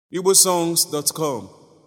igbosongs.com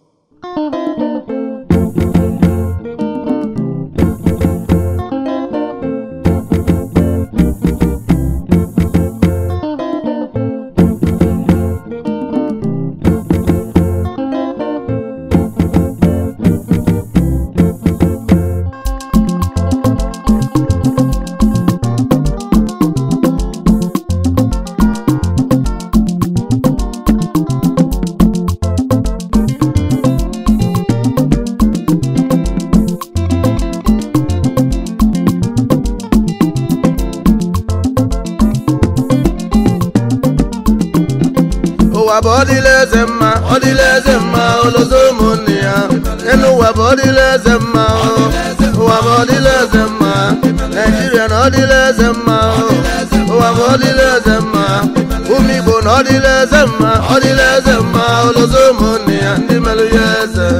ụwa bụ ọdịla eze mma ọdịla eze mma olozo ụmụnne ya enu ụwa bụ ọdịla eze mma ụwa bụ ọdịla eze mma naijiria na ọdịla eze mma ụwa bụ ọdịla eze mma ụmụ igbo na ọdịla eze mma ọdịla eze mma olozo ụmụnne ya ndị merụ ya eze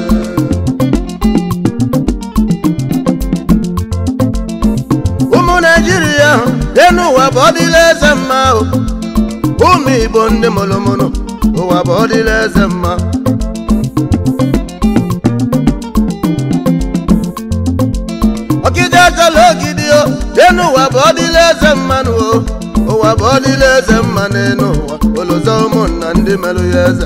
ụmụ naijiria enu ụwa bụ ọdịla eze mma ụmụ igbo ndị mụrụmụrụ ụwa bụ ọdịla eze mma ọkịja achọla ogidi o enu ụwa bụ ọdịla eze mmanụ o ụwa bụ ọdịla eze mma n'enu ụwa olozo ụmụnna ndị merụ ya eze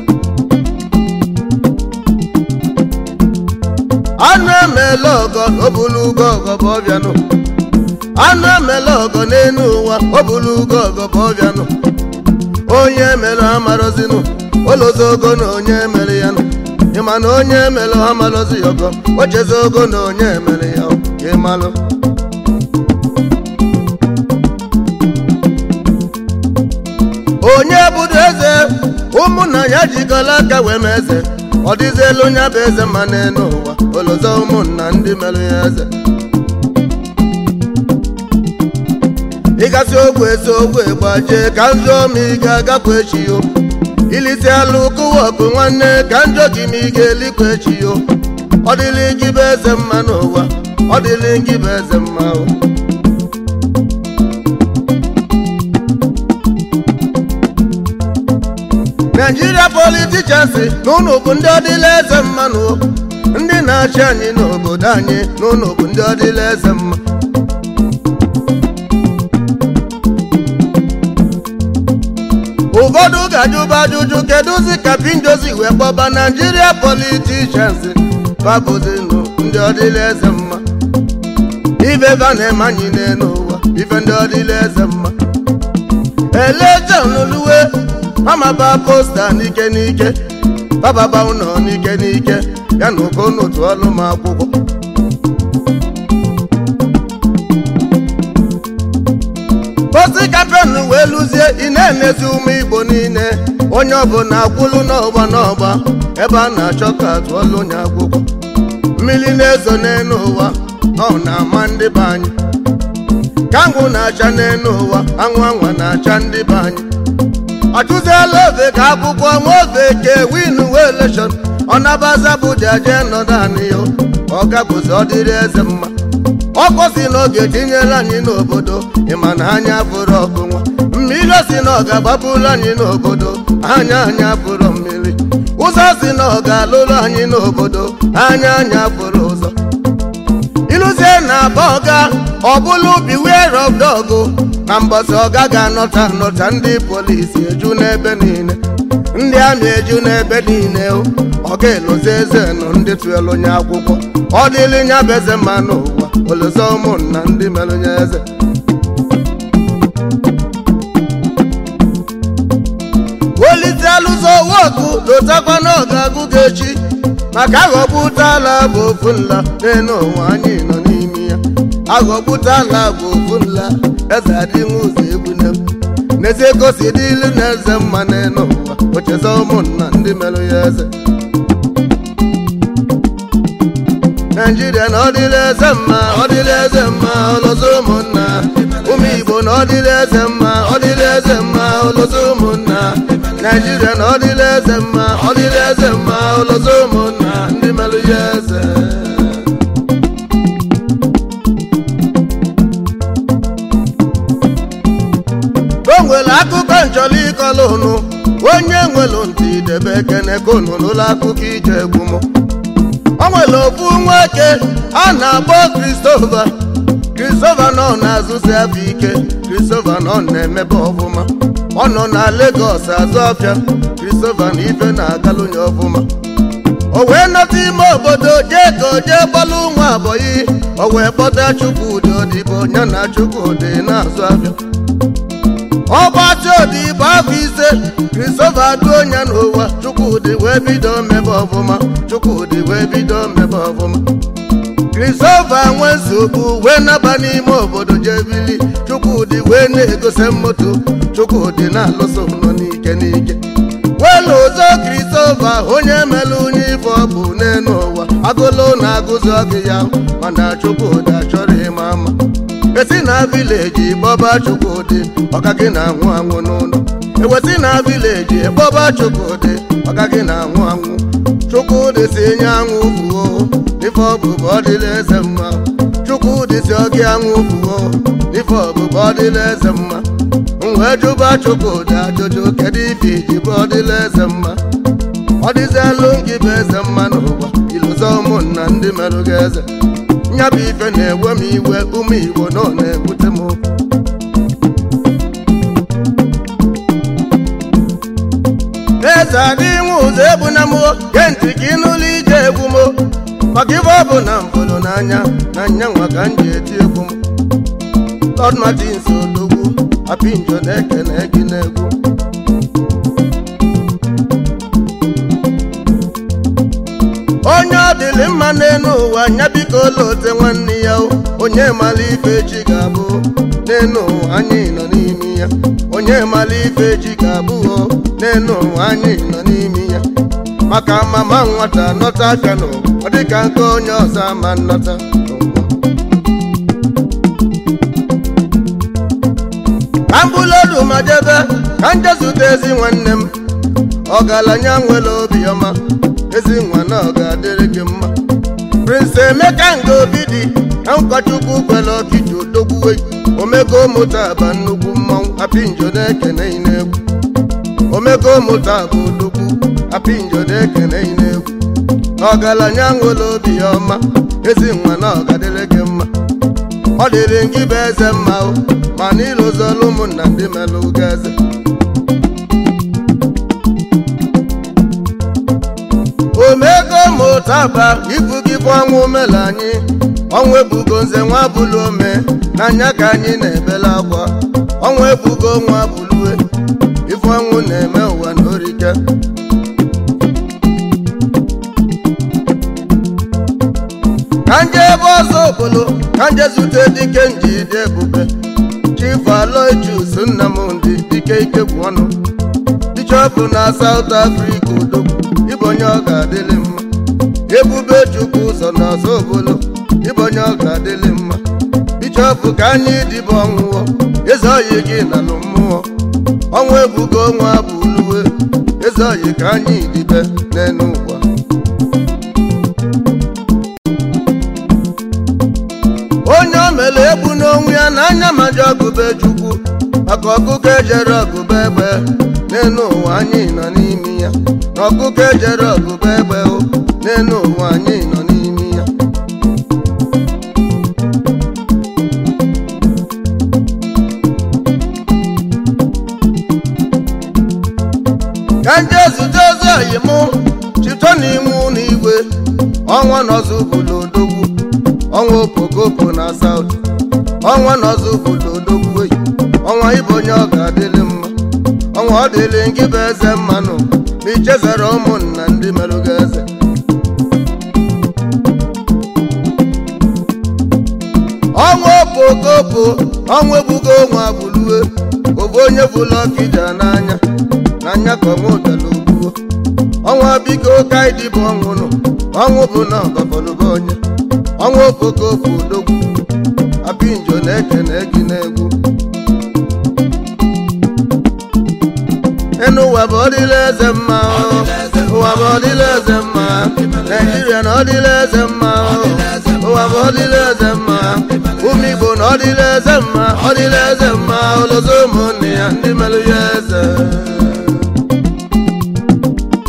anụ emela ọgọ obulu ugo ọgọ bụ ọbịanụ anụ emela ọgọ n'enu ụwa obulu ugo ọgọ bụ ọbịanụ onye mere amarọzinụ olozo ogo na onye mere ya nụ ịma na onye mere ha marọzi ya ọgọ ochezi ogo na onye mere ya ka ịmalụ onye bụdo eze ụmụnna ya jikọla aka wee mee eze ọ dịzielu onye bụ eze ma n'elu ụwa olozo ụmụnna ndị mere ya eze ịgasị ogwe esi ogwe gbajie ka njọ ma ị ga-agakwa echi yo ilisi alụ kụwa ọkụ nwanne ka njọ gị ma ị ga-elikwa echi yo ọ dịlị gị bụ eze mma n'ụwa ọ dịlị gị bụ eze mma o naijiria politichans na ụnụ bụ ndị ọdịla eze mmanụ o ndị na-achị anyị n'obodo anyị na ụnụ bụ ndị ọdịla eze mma ụfọdụ ga-ajụba ajụjụ kedụzi ka pindozi wee kpọba naijiria politichans babụzinụ ndị ọdịla eze mma ife va na-eme anyị n'elu ụwa ife ndị ọdịla eze mma elejon luwe mamaba posta n'ike n'ike bababa ụlọ n'ike n'ike ya na ụkọ n'otu ọlụ m akwụkwọ ozi kampenu wee lụzie ị na-enezi ụmụ igbo niile onye ọbụla akwụlụ n'ọgba n'ọgba ebe a na-achọ ka tụọlụ onye akwụkwọ mmiri na-ezo n'elu ụwa ọ na-ama ndị be anyị ka anwụ na-acha n'elu ụwa anwụ anwa na-acha ndị be anyị achụziela ofe ka akwụkwọ nwa ofe ke win wee elekshọn ọ nabaza bụ jaje nọdụ anị ya ọ gabụzi ọdịrị eze mma ọkụ si na ọ ga-etinyere anyị n'obodo ịma na anya fụrụ ọkụ nwa mmiri si na ọ ga-agbapụrụ anyị n'obodo anya anya fụrụ mmiri ụzọ si na ọ ga-alụrụ anyị n'obodo anya anya fụrụ ụzọ ịlụzie na aba ọga ọbụlụ beware of dog na mbọsị ọga ga-anọta anọta ndị polisi eju n'ebe niile ndị amị eju n'ebe niile ọ ga-elozi eze nụ ndị tụelu onye akwụkwọ ọ dịlị nya bụ eze mma n'ụwa olozo ụmụnna ndị mere onye eze wolite alụzo woku lotakwa na ọ ga-agụ gị echi maka aghọgbutala bụ ofu nla n'elu ụwa anyị nọ n'ime ya aghọgbutala bụ ofu nla eze adịghị ụzọ egbune m n'ezie gosi dị ilu na eze mma n'elu ụwa ocheze ụmụnna ndị merụ ya eze naijiria na ọdịla eze mma ọdịla eze mma olozo ụmụnna ụmụ igbo na ọdịla eze mma ọdịla eze mma olozo ụmụnna naijiria na ọdịla eze mma ọdịla eze mma olozo ụmụnna ndị merụ ya eze o nwere akụkọ njọlọ ịkọlụ ụnụ onye nwere ntị idebe ekene ka unu n'ụlọ akụkọ ije egwu m o nwere ofu nwoke a na-akpọ Christopher Christopher nọ na-azụzi afọ ike Christopher nọ na-emebe ọfụma ọ nọ na Lagos azụ afịa Christopher na ife na-agalụnye ọfụma o wee nọta ime obodo jee ka o jee gbalụ nwa abọyị o wee kpọta Chukwudị odibo ya na Chukwudị na-azụ afịa ọgbatị odibo afọ ise Christopher duo ya n'ụwa Chukwudị wee bido mebe ọfụma Chukwudị wee bido mebe ọfụma Christopher nwe nsogbu wee naba n'ime obodo jee bili Chukwudị wee na-egose moto Chukwudị na-alụso m nọ n'ike n'ike welu ụzọ Christopher onye mere onye ife ọ bụ n'elu ụwa agụlụ na-agụzi ọgụ ya mana Chukwudị achọrọ ịma ama esi na vileji gbọba Chukwudị ọka gị na-anwụ anwụ n'ụlọ ewesi na vileji gbọba Chukwudị ọka gị na-anwụ anwụ Chukwudị si nye anwụ fuo ife ọbụbụ ọdịla eze mma Chukwudị si ọgị anwụ fuo ife ọbụbụ ọdịla eze mma wee jụba Chukwudị ajụjụ kedu ife iji bụ ọdịla eze mma ọ dịzielu gị bụ eze mma n'ụwa iluzo ụmụnna ndị merụ gị eze nyabụ ife na-ewe m iwe ụmụ Igbo nọ na-ebute m eze adị nwe ụzọ egbu na mụ gee ntị ka ịnụlụ ije egwu m maka ife ọ bụ na mbụrụ n'anya na nyanwa ka m ji eti egwu m Lord Martins odogwu apinjo na-ekene gị n'egwu onye ọ dịlị mma n'elu ụwa nya biko lote nwanne ya o onye mara ife chi ga-abụ n'elu ụwa anyị nọ n'ime ya onye mara ife chi ga-abụ o n'elu ụwa anyị nọ n'ime ya maka mama nwata nọta aka n'ụwa ọ dịka nke onye ọzọ ama nnọta n'ụwa ka m bulodu ma jebe ka m jezute ezi nwanne m ọgaranya nwere obiọma ezi nwa na ọ ga-adịrị gị mma Prince Emeka nga obi dị na ụkọchukwu kwere ọchịchị odogwuwe omego mụta aba nnukwu mmanwụ apinjo na-ekene n'egwu omego mụta bụ odogwu apinjo na-ekene n'egwu ọgaranya nwere obiọma ezi nwa na ọ ga-adịrị gị mma ọ dịrị gị bụ eze mma o ma na ịlụzọlụ ụmụnna ndị melụ gị eze omego mụtaba ibu gị bụ ọnwụ mele anyị ọnwụ ebugo nze nwa bụlụ ome n'anya ka anyị na-ebela akwa ọnwụ ebugo nwa bụlue ife ọnwụ na-eme ụwa n'orike ka nje ebe ọzọ obodo ka nje zute dike nji dị ebube chief aloysius nnamdị dike ikegwu ọnụ bishọp na South Africa odogwu ịbụ onye ọ ga-adịlị mma ebube chukwu ụzọ na ọzọ obodo ịbụ onye ọ ga-adịlị mma bishọp ka anyị dịbụ ọnwụọ eze oyi gị nalụ mmụọ ọnwụ ebugo nwa bụ uluwe eze oyi ka anyị dịbe n'elu ụwa onye o mere egbu n'onwe ya n'anya maji ọgụbe chukwu maka ọkụkọ ejere ọgụbe egbe n'elu ụwa anyị nọ n'ime ya na ọkụkọ ejere ọgụbe egbe o n'elu ụwa anyị nọ n'ime ya ka nje zute ozi oyi mụ chito n'iwu n'igwe ọnwa nọzụ bụlụ odogwu ọnwa okpokoko na saut ọnwa nọzụ bụlụ odogwu eyi ọnwa ịbụ onye ọ ga-adịlị mma ọnwa ọ dịlị gị bụ eze mmanụ ma ichezere ụmụnna ndị merụ gị eze ọnwa okpokoko ọnwa ebugo ọnwa bụlue obu onye bụlụ ọkija n'anya n'anya ka ọnwa ụdala ogbuo ọnwa biko ka ịdịbụ ọnwụ nụ ọnwụ bụ na ọgọfọlụba onye ọnwa okpokoko odogwu apinjo na-ekene gị n'egwu enu ụwa bụ ọdịla eze mma ụwa bụ ọdịla eze mma naijiria na ọdịla eze mma ụwa bụ ọdịla eze mma ụmụ igbo na ọdịla eze mma ọdịla eze mma ụlọzọ ụmụnne ya ndị merụ ya eze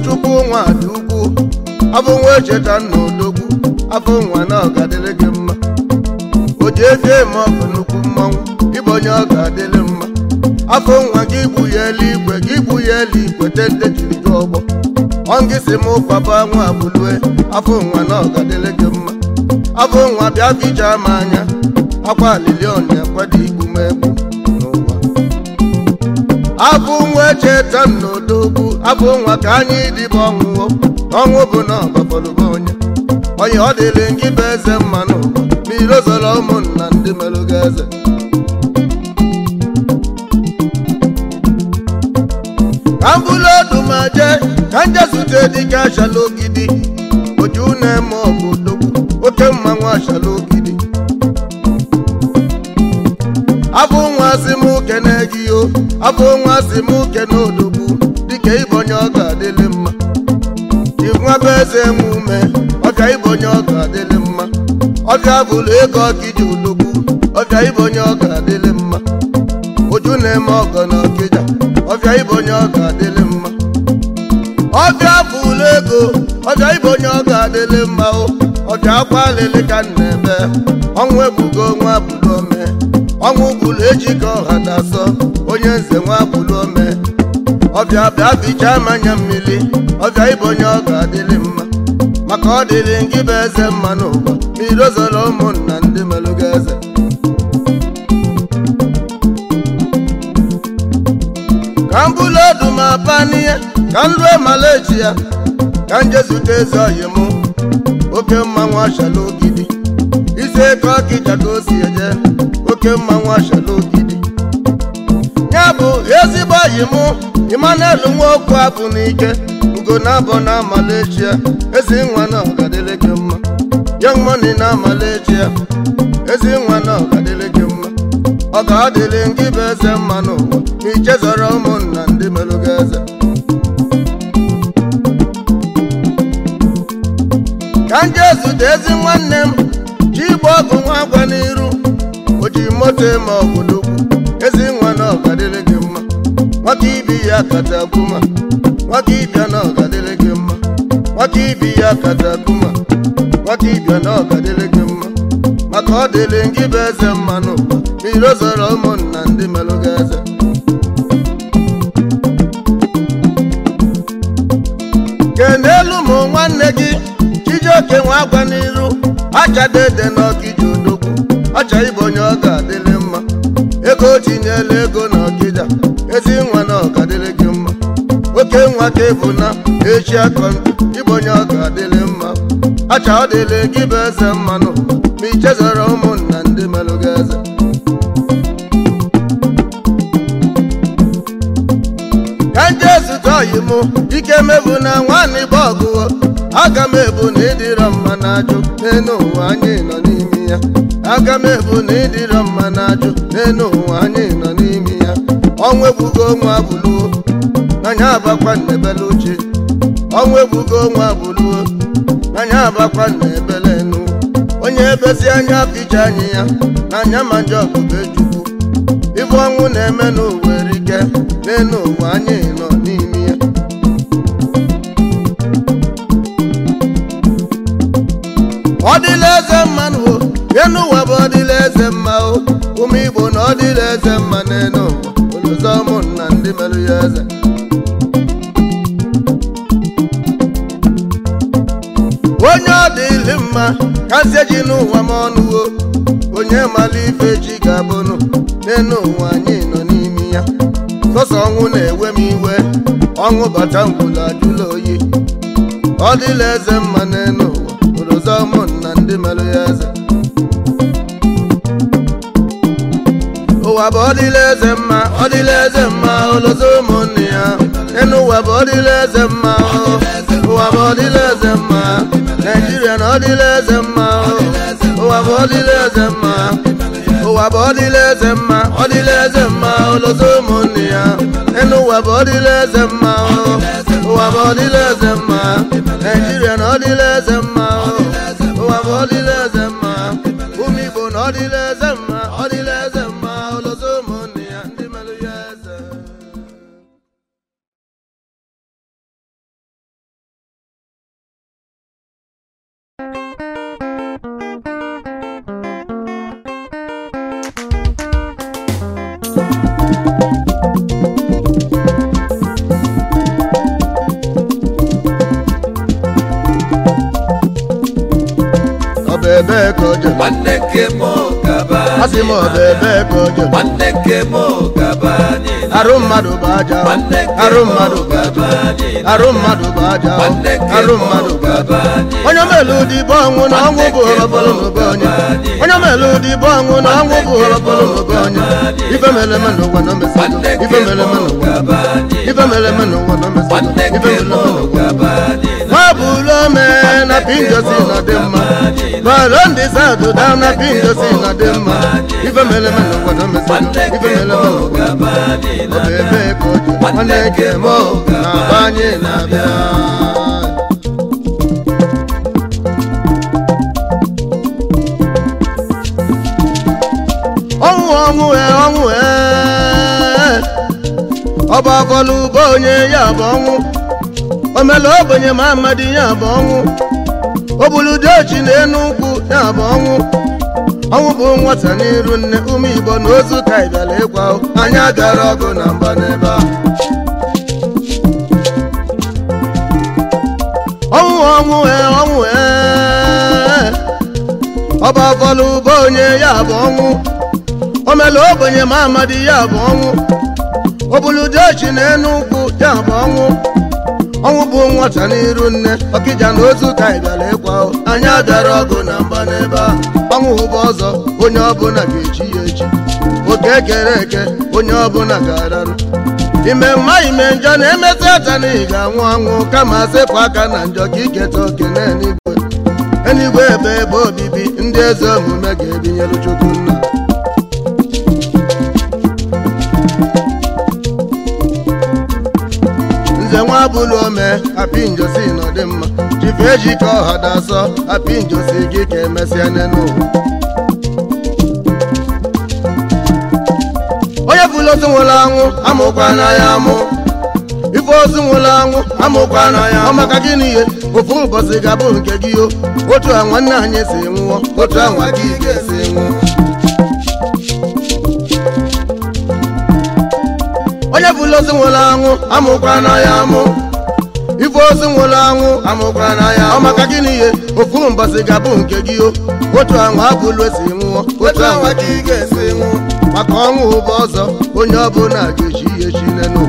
chukwu nwa dị ukwu afọ nwa echeta nna odogwu afọ nwa na ọ ga-adịrị gị mma o ji efi eme ọkụ nnukwu mmanwụ ịbụ onye ọ ga-adịrị mma afọ nwa gị gbu ya eluigwe gị gbu ya eluigwe tente jiri gị ọgbọ ọngị si m papa nwa bulue afọ nwa na ọ ga-adịrị gị mma afọ nwa bịa fichaa m anya akwa alili ọnya kwado igbu m egbu n'ụwa afọ nwa echeta nna odogwu afọ nwa ka anyị dịba ọnwụwo ọnwụ bụ na ọgbafọlụba onye onye ọ dịrị gị bụ eze mma n'ụwa mmiri ozoro ụmụnna ndị merụ gị eze ka m bụrụ odu ma jee ka m jesute dịka achala ogidi oju na-eme ọgụ odogwu oke mmanwụ achala ogidi abụ nwa si m kene gị o abụ nwa si m kene odogwu dịka ịbonye ọ ga-adịlị mma ịnwa bụ eze nwe ume ọbịa ịbonye ọ ga-adịlị mma ọbịa bụrụ ego ọkịja odogwu ọbịa ịbonye ọ ga-adịlị mma oju na-eme ọgọ na ọkịja ọbịa ịbonye ọ ga-adịlị mma ọbịa bụrụ ego ọbịa ịbonye ọ ga-adịlị mma o ọbịa akwa alịlị ka m na-ebe ọnwụ ebugo nwa bụrụ ome ọnwụ bụrụ ejike ọha dasọ onye nze nwa bụrụ ome ọbịa bịa bichaa manya mmiri ọbịa ịbonye ọ ga-adịlị mma maka ọ dịrị gị bụ eze mma n'ụwa mmiri ozoro ụmụnna ndị melụ gị eze ka m bụrụ odu ma panie ka m lue malechi ya ka m jezute eze oyi mụ oke mmanwụ achala ogidi isi eke ọkịja ka o si eje oke mmanwụ achala ogidi ya bụ ezigbo oyi mụ Emmanuel nwaokwu abụ n'ike ugo na-abọ na amalechi ya ezi nwa na ọgadịrị gị mma young money na amalechi ya ezi nwa na ọgadịrị gị mma ọ ga-adịrị gị bụ eze mma n'ụwa ma ichezọrọ ụmụnna ndị melụ gị eze ka m jee zute ezi nwanne m ji igba ọgụ nwa agwa n'iru o ji moto eme ọgwụdogwu ezi nwa na ọgadịrị gị mma nwata ibi ya kata kuma nwata ibia na ọgadịrị gị mma nwata ibi ya kata kuma nwata ibia na ọgadịrị gị mma maka ọ dịrị gị bụ eze mma n'ụwa mmiri ozoro ụmụnna ndị melụ gị eze kenelu ụmụ nwanne gị chijioke nwa agwa n'iru achadede n'ọkịja odogwu ọcha ịbụ onye ọ ga-adịrị mma ego o tinyela ego n'ọkịja ezi nwa na ọgadịrị gị mma oke nwa ka ebu na echi akọ ịbụ onye ọ ga-adịrị mma acha ọ dịrị gị bụ eze mma n'ụwa ma ichezọrọ ụmụnna ndị melụ gị eze ka nje zụta oyi mụ ike mebu na nwanne bụ ọgụgụ aga m ebu na ịdịrọ mma na-ajụ n'elu ụwa anyị nọ n'ime ya aga m ebu na ịdịrọ mma na-ajụ n'elu ụwa anyị nọ n'ime ya ọnwa egbugo nwa bụluo n'anya abakwa nnebele uche ọnwa egbugo nwa bụluo n'anya abakwa nnebele enu onye ebezi anya ficha anyị ya n'anya ma nje ọbụbe chukwu ibu ọnwụ na-eme n'ụwa erike n'elu ụwa anyị nọ n'ime ya ọ dịla eze mmanụ o enu ụwa bụ ọdịla eze mma o ụmụ igbo na ọ dịla eze mma n'elu ụwa olozo ụmụnna ndị merụ ya eze onye ọ dịlị mma kasị ji n'ụwa m ọnụwo onye mara ife chi ga-abụnụ n'elu ụwa anyị nọ n'ime ya sọsọ ọnwụ na-ewe m iwe ọnwụ bata ngwụla ajụla oyi ọ dịla eze mma n'elu ụwa olozo ụmụnna ndị merụ ya eze ụwa bụ ọdịla eze mma ọdịla eze mma olozo ụmụnne ya enu ụwa bụ ọdịla eze mma ụwa bụ ọdịla eze mma naijiria na ọdịla eze mma ụwa bụ ọdịla eze mma ụwa bụ ọdịla eze mma ọdịla eze mma olozo ụmụnne ya enu ụwa bụ ọdịla eze mma ụwa bụ ọdịla eze mma naijiria na ọdịla eze mma ụwa bụ ọdịla eze mma ụmụ igbo na ọdịla eze mma ọdịla eze mma olozo ụmụnne ya ndị melụ ya eze nke m gaba asị m ọba ebe ka o jere nwanne nke m gaba anyị arụ mmadụ bụ aja nwanne nke arụ m mmadụ bụ aja gaba anyị arụ mmadụ bụ aja nwanne nke arụ m mmadụ bụ aja gaba anyị onye melu dịbe ọnwụ na ọnwụ bụ ọrọbọlụ n'obe onye onye melu dịbe ọnwụ na ọnwụ bụ ọrọbọlụ n'obe onye ife mere eme n'ụwa na omesigo nwanne nke ife mere m eme n'ụwa gaba anyị ife mere eme n'ụwa na omesigo nwanne ife nke mere m eme n'ụwa gaba anyị nwa bụrụ ome na pinjosi na dị mma balo ndị saduda na pinjosi na dị mma ife mere eme n'ụwa na omesigo nwanne ife nke mere m eme n'ụwa gaba anyị ọ bụ ebe ka o ji nwanne nke m na-agba anyị na-abịa ọnwụ ọnwụ e ọnwụ e ọba bọlụ bụ onye ya bụ ọnwụ omela ogbenye ma amadi ya bụ ọnwụ obuludochi na enu nkwụ ya bụ ọnwụ ọnwụ bụ nwata n'iru nne ụmụ igbo na ozu ka ị bịara ịkwa o. anyị agara ọgụ na mba n'ebe a ọnwụ ọnwụ e ọnwụ e ọba bọlụ bụ onye ya bụ ọnwụ omela ogbenye ma amadi ya bụ ọnwụ obuludochi na enu nkwụ ya bụ ọnwụ ọnwụ bụ nwata n'iru nne ọkịja na ozu ka ị bịara ịkwa o. anyị abịara ọgụ na mba n'ebe a ọnwụ bụ ọzọ onye ọbụla ga-echi ya echi oke ekere eke onye ọbụla ga-ararụ ime mma ime njọ na-emeta ata na ị ga-anwụ anwụ kama sepụ aka na njọ ka iketa oke n'eluigwe eluigwe ebe ebe obibi ndị eze omume ga-ebinyelu chukwu nna nze nwa bụlụ ome apị njosi nọdị mma jife eji ka ọha dasọ apị njosi gị ka emesịa n'ụwa onye bụlụ ozu nwụrụ anwụ amụkwa na ya amụ ife ozu nwụrụ anwụ amụkwa na ya ọ maka gịnị ihe ofu ụbọchị ga-abụ nke gị o otu a nwanne anyị si nwụọ otu a nwa gị ga-esi nwụọ onye bụlụ ozu nwụrụ anwụ amụkwa na ya amụ ife ozu nwụrụ anwụ amụkwa na ya ọ maka gịnị ihe ofu mbọsị ga-abụ nke gị o otu anwa abụlụ esi nwụọ otu anwa ka ị ga-esi nwụọ maka ọnwụ ụba ọzọ onye ọbụla ga-echi ya echi n'ụwa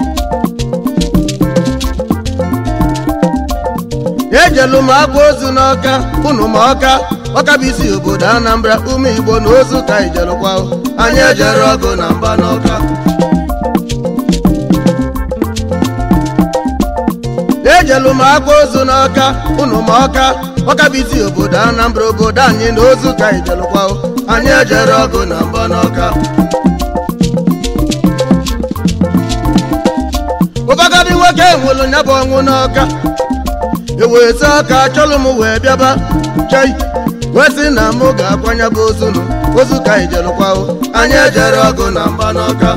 ejelu m agwa ozu n'ọka unu ma ọka ọka bụ isi obodo anambra ụmụ igbo na ozu ka ijelụkwa anyị ejere ọgụ na mba n'ọka ejelu m agwa ozu n'ọka unu ma ọka ọka bụ isi obodo anambra obodo anyị na ozu ka ijelụkwa anyị ejere ọgụ na mba n'ọka ụfọdụ nwoke nwụrụ ya bụ ọnwụ n'ọka ewezi aka chọrọ m wee bịaba chei wee sị na mụ ga-akwanye bụ ozunu ozu ka ijelụkwa anyị ejere ọgụ na mba n'ọka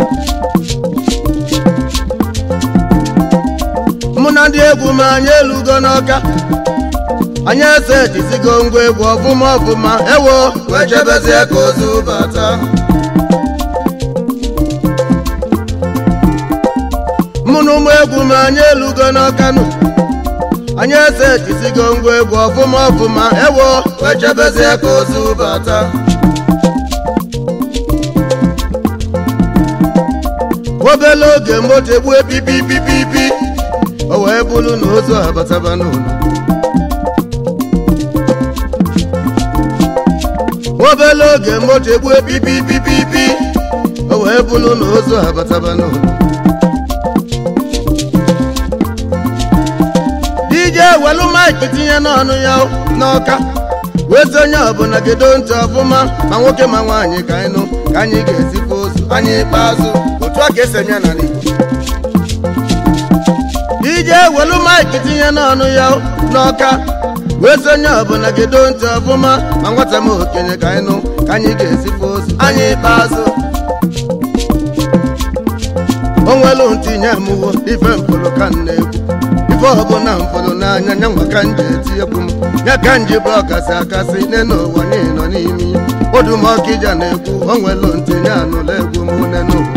mụ na ndị egwu m anyị elugo n'ọka anyị ese ejizigo ngwa egwu ọfụma ọfụma ewo wee chebezie ka ozu bata mụ na ụmụ egwu m anyị elugo n'ọka nụ anyị ese ejizigo ngwa egwu ọfụma ọfụma ewo wee chebezie ka ozu bata obele oge moto egbue pipipipipi o wee bụrụ na ozu abataba n'ụlọ obele oge moto egbue pipipipipi o wee bụrụ na ozu abataba n'ụlọ dije welu maịkị tinye n'ọnụ ya n'ọka wee sị onye ọbụla gedo ntị ọfụma ma nwoke ma nwaanyị ka anyị nụ ka anyị ga-ezikwa ozu anyị ikpeazụ otu a ka esi eme ya n'ala Igbo ije welu maịkị tinye n'ọnụ ya n'ọka wee sị onye ọbụla gedo ntị ọfụma ma nwata m okenye ka anyị nụ ka anyị ga-ezikwa ozu anyị ikpeazụ o nwelu ntinye amụwo ife mpụrụ ka m na-ekwu ife ọbụla mfụrụ n'anya nya nwa ka m ji eti egwu m ya ka m ji bụ ọkasị akasị nne n'ụwa niile nọ n'ime ya odumọkija na-ekwu o nwelu ntinye anụla egwu m nne n'ụwa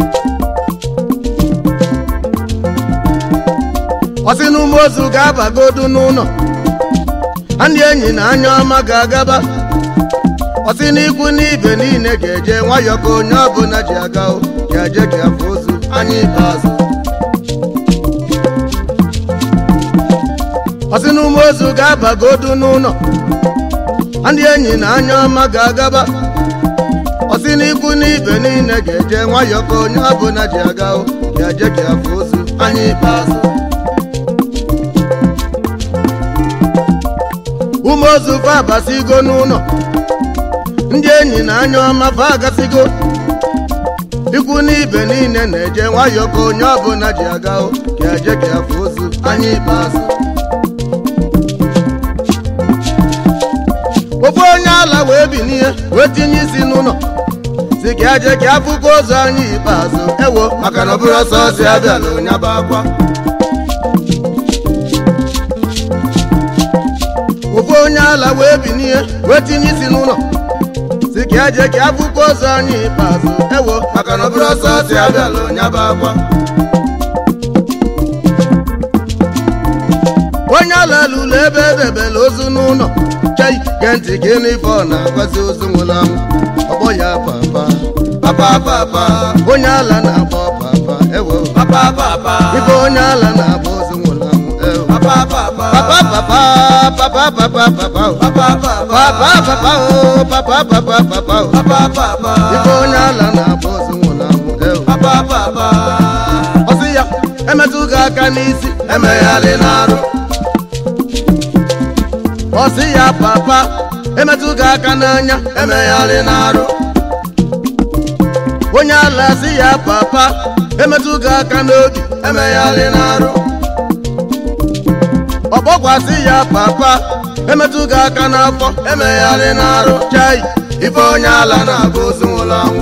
ọsị na ụmụ ozu ga-abagodu n'ụlọ ndị enyi na anya ọma ga-agaba ọsị n'ikwu n'ibe niile ga-eje nwayọọ ka onye ọbụla ji aga o ga-eje ka afọ ozu anya ikpeazụ ọsị n'ume ozu ga-abagodu n'ụlọ ndị enyi na anya ọma ga-agaba ọsị n'ikwu n'ibe niile ga-eje nwayọọ ka onye ọbụla ji aga o ga-eje ka afọ ozu anya ikpeazụ ume ozu fa abasigo n'ụlọ ndị enyi na anya ọma fa agasigo ikwu n'ibe niile na-eje nwayọọ ka onye ọbụla ji aga o ga-eje ka afọ ozu anya ikpeazụ ofu onye ala wee binie wee tinye isi n'ụlọ si ka eje ka afụkwa ozu anya ikpeazụ ewo maka na ọ bụrụ ọsọ ọsọ abịala onye bụ akwa ofu onye ala wee binie wee tinye isi n'ụlọ si ka eje ka afụkwa ozu anya ikpeazụ ewo maka na ọ bụrụ ọsọ ọsọ abịala onye bụ akwa onye ala lụrụ ebe edebela ozu n'ụlọ chei gee ntị ka ịnụ ife ọ na-agwazi ozu nwụrụ anwụ ọgbọ ya papa papa papa onye ala na-agba papa ewo papa papa ife onye ala na-agba ozu nwụrụ anwụ ewo papa papa papa papa papa papa papa o. papa papa papa papa o papa papa papa o. papa papa ife onye ala na-agba ozu nwụrụ anwụ ewo papa papa ọsị ya emetụ gị aka n'isi emegharị n'arụ ọsị ya papa emetụ gị aka n'anya emegharị n'arụ onye ala sị ya papa emetụ gị aka n'obi emegharị n'arụ ọgbọkwasị ya papa emetụ gị aka n'afọ emegharị n'arụ chai ife onye ala na-agba ozu nwụrụ anwụ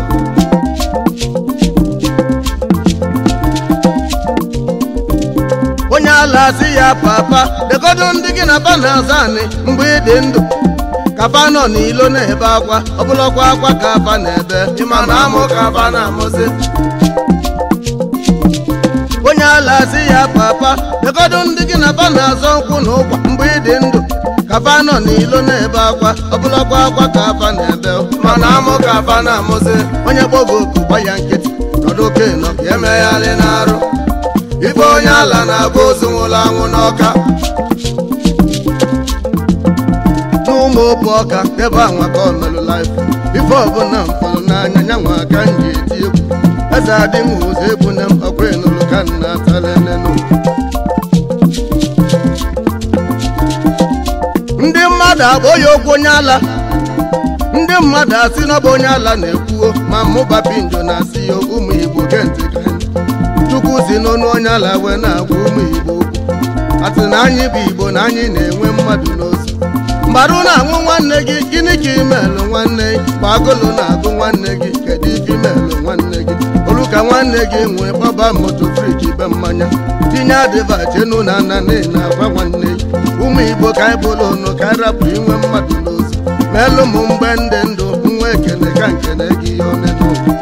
onye ala sị ya papa degodo ndị gị na ba na-aza anị mgbe ị dị ndụ ka fa nọ n'ilo na-ebe akwa ọbụlọkwa akwa ka fa na-ebe ịma na amụ ka aba na-amụzi onye ala sị ya papa degodo ndị gị na ba na-azọ nkwụ na ụkwa mgbe ị dị ndụ ka fa nọ n'ilo na-ebe akwa ọbụlọkwa akwa ka fa na-ebe ma na amụ ka aba na-amụzi onye gbogo oku gba ya nkịtị nọdụ oke nọ ka eme emegharị n'arụ ife onye ala na-agba ozu nwụrụ anwụ n'ọka n'ụmụ obu ọka ebe anwa ka omelụ laif ife ọbụla mfụrụ n'anya nyanwa aka m ji eti egwu eze adịghị ụzọ egwu na ọkwa enụlụ ka nna talenenu ndị mmadụ agba ya okwu onye ala ndị mmadụ asị n'ọbụ onye ala na-ekwuo ma mụba pinjo na-asị ya ụmụ igbo gentị ka anyị chukwu si n'ọnụ onye ala wee na-agwa ụmụ igbo okwu asị na anyị bụ igbo na anyị na-enwe mmadụ n'ozu mgbarụ na-anwụ nwanne gị gịnị ka imelụ nwanne gị ma agụlụ na-agụ nwanne gị kedu ife imelụ nwanne gị olu ka nwanne gị nwee gbaba moto friji be mmanya tinye adịva chenu na nna na agwa nwanne gị ụmụ igbo ka anyị bụrụ ụnụ ka anyị rapụ inwe mmadụ n'ozu meelụ m mgbe ndị ndụ nwa ekene ka nkene gị ihe one n'ụwa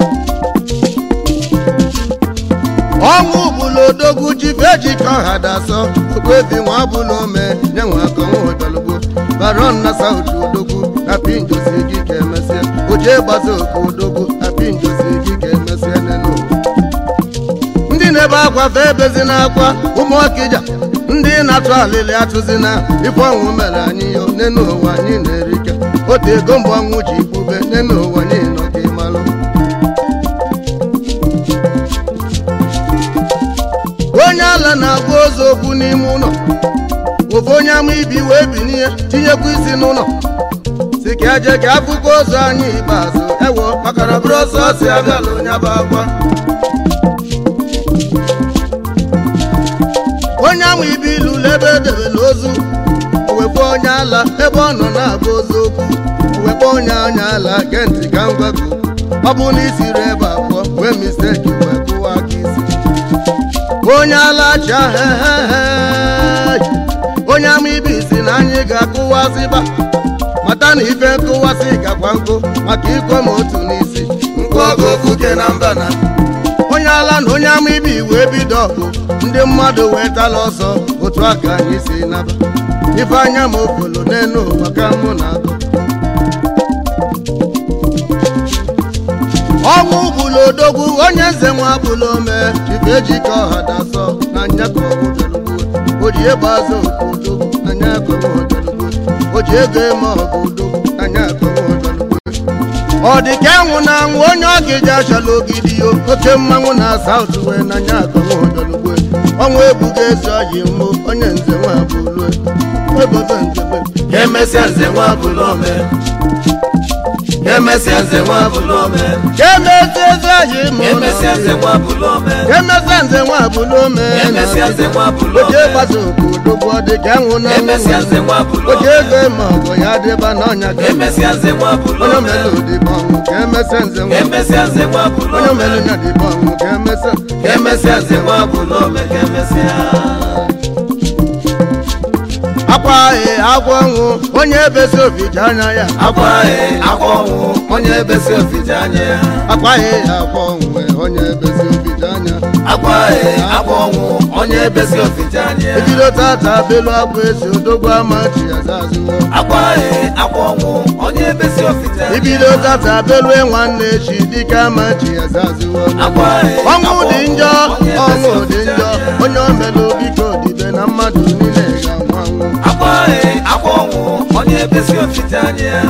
ọnwụ bụlụ odogwu jife ejike ọha dasọ okwebi nwa bụlụ ome nye nwa akọnwa ọbịalugbo baron na sauti odogwu na pinjosi gị ka emesịa oje gbaza oke odogwu na pinjosi gị ka emesịa nenu ndị na-ebe akwa fe ebezi na akwa ụmụ ọkịja ndị na-atụ alịlị atụzina ife ọnwụ mere anyị yo nenu ụwa anyị na-erike otu ego mgbe ọnwụ ji ikpube nenu ụwa anyị nọ ka ịmalụ onye ala na-agwa ozu okwu n'ime ụlọ ofu onye ama ibi wee binie tinyekwa isi n'ụlọ si ka eje ka afụkọ ozu anyị ikpeazụ ewo maka na bụrụ ọsọ ọsọ abịala onye bụ akwa onye ama ibi ilulu ebe edebela ozu owekwa onye ala ebe ọ nọ na-agwa ozu okwu owekwa onye onye ala gee ntị ka m gwa gị okwu ọ bụ na isiri ebe abụọ wee misteki wee kụwa aka isi onye alacha hehehe onye ama ibi si na anyị ga-akụwasịba mata na ife nkụwasị gakwa nkụ maka ikwe m otu n'isi nkụ ọgụ ofuke na mba na onye ala na onye ama ibi wee bido ọgụ ndị mmadụ wee tala ọsọ otu aka anyị si naba ife anya ma okpolo n'elu ụwa ka mụ na agụ ọnwụ bụlụ odogwu onye nze nwa bụlụ ome chife ejike ọha dasọ na nyaka ọgụdelugbo o ji egbe azụ oku odogwu na nyaka ọgụdelugbo o ji ego eme ọgụ odogwu na nyaka ọgụdelugbo ọ dị ka enwụ na anwụ onye ọ ga-eji achala ogidi yo oke mmanwụ na saut wee na nyaka ọgụdelugbo ọnwa ebuga ezi ọyị mmụ onye nze nwa bụlụ ebobe nzebe ka emesịa nze nwa bụlụ ome ka emesịa nze nwa bụlụ ome ka emezi ezi ọyị mmụ ka emesịa nze nwa bụlụ ome ka emezi nze nwa bụlụ ome ka emesịa nze nwa bụlụ oje ome gbasa oku odogwu ọ dị ka enwụ na ka emesịa nze nwa bụlụ oje ome ego ma ọgụ ya dịba n'ọnya ka ka emesịa nze nwa bụlụ onye ome omelu dịba ọnwụ ka emesịa nze ka nwa emesịa nze nwa bụlụ onye ome omelu nya dịba ọnwụ ka emesịa ka emesịa nze nwa bụlụ ome ka emesịa akwa ahị agwọ ọnwụ onye ebezi obi ji anya ya akwa ahị akwa ọnwụ onye ebesi ofije anya ya akwa ahị ya agwọ ọnwụ onye ebezi obi ji anya akwa ahị akwa ọnwụ onye ebesi ofije anya ya ebido tata belu akwa esi odogwu ama chi ya zazụwo akwa ahị akwa ọnwụ onye ebesi ofije anya ibido tata belu nwanne echi dike ama chi ya zazụwo akwa ahị ọnwụ akwa dị njọ onye ebesi ọnwụ dị ofije njọ anya ya. onye omelu biko dibe na mmadụ niile ga-anwụ anwụ akwa ahị akwa ọnwụ onye ebesi ofije anya ya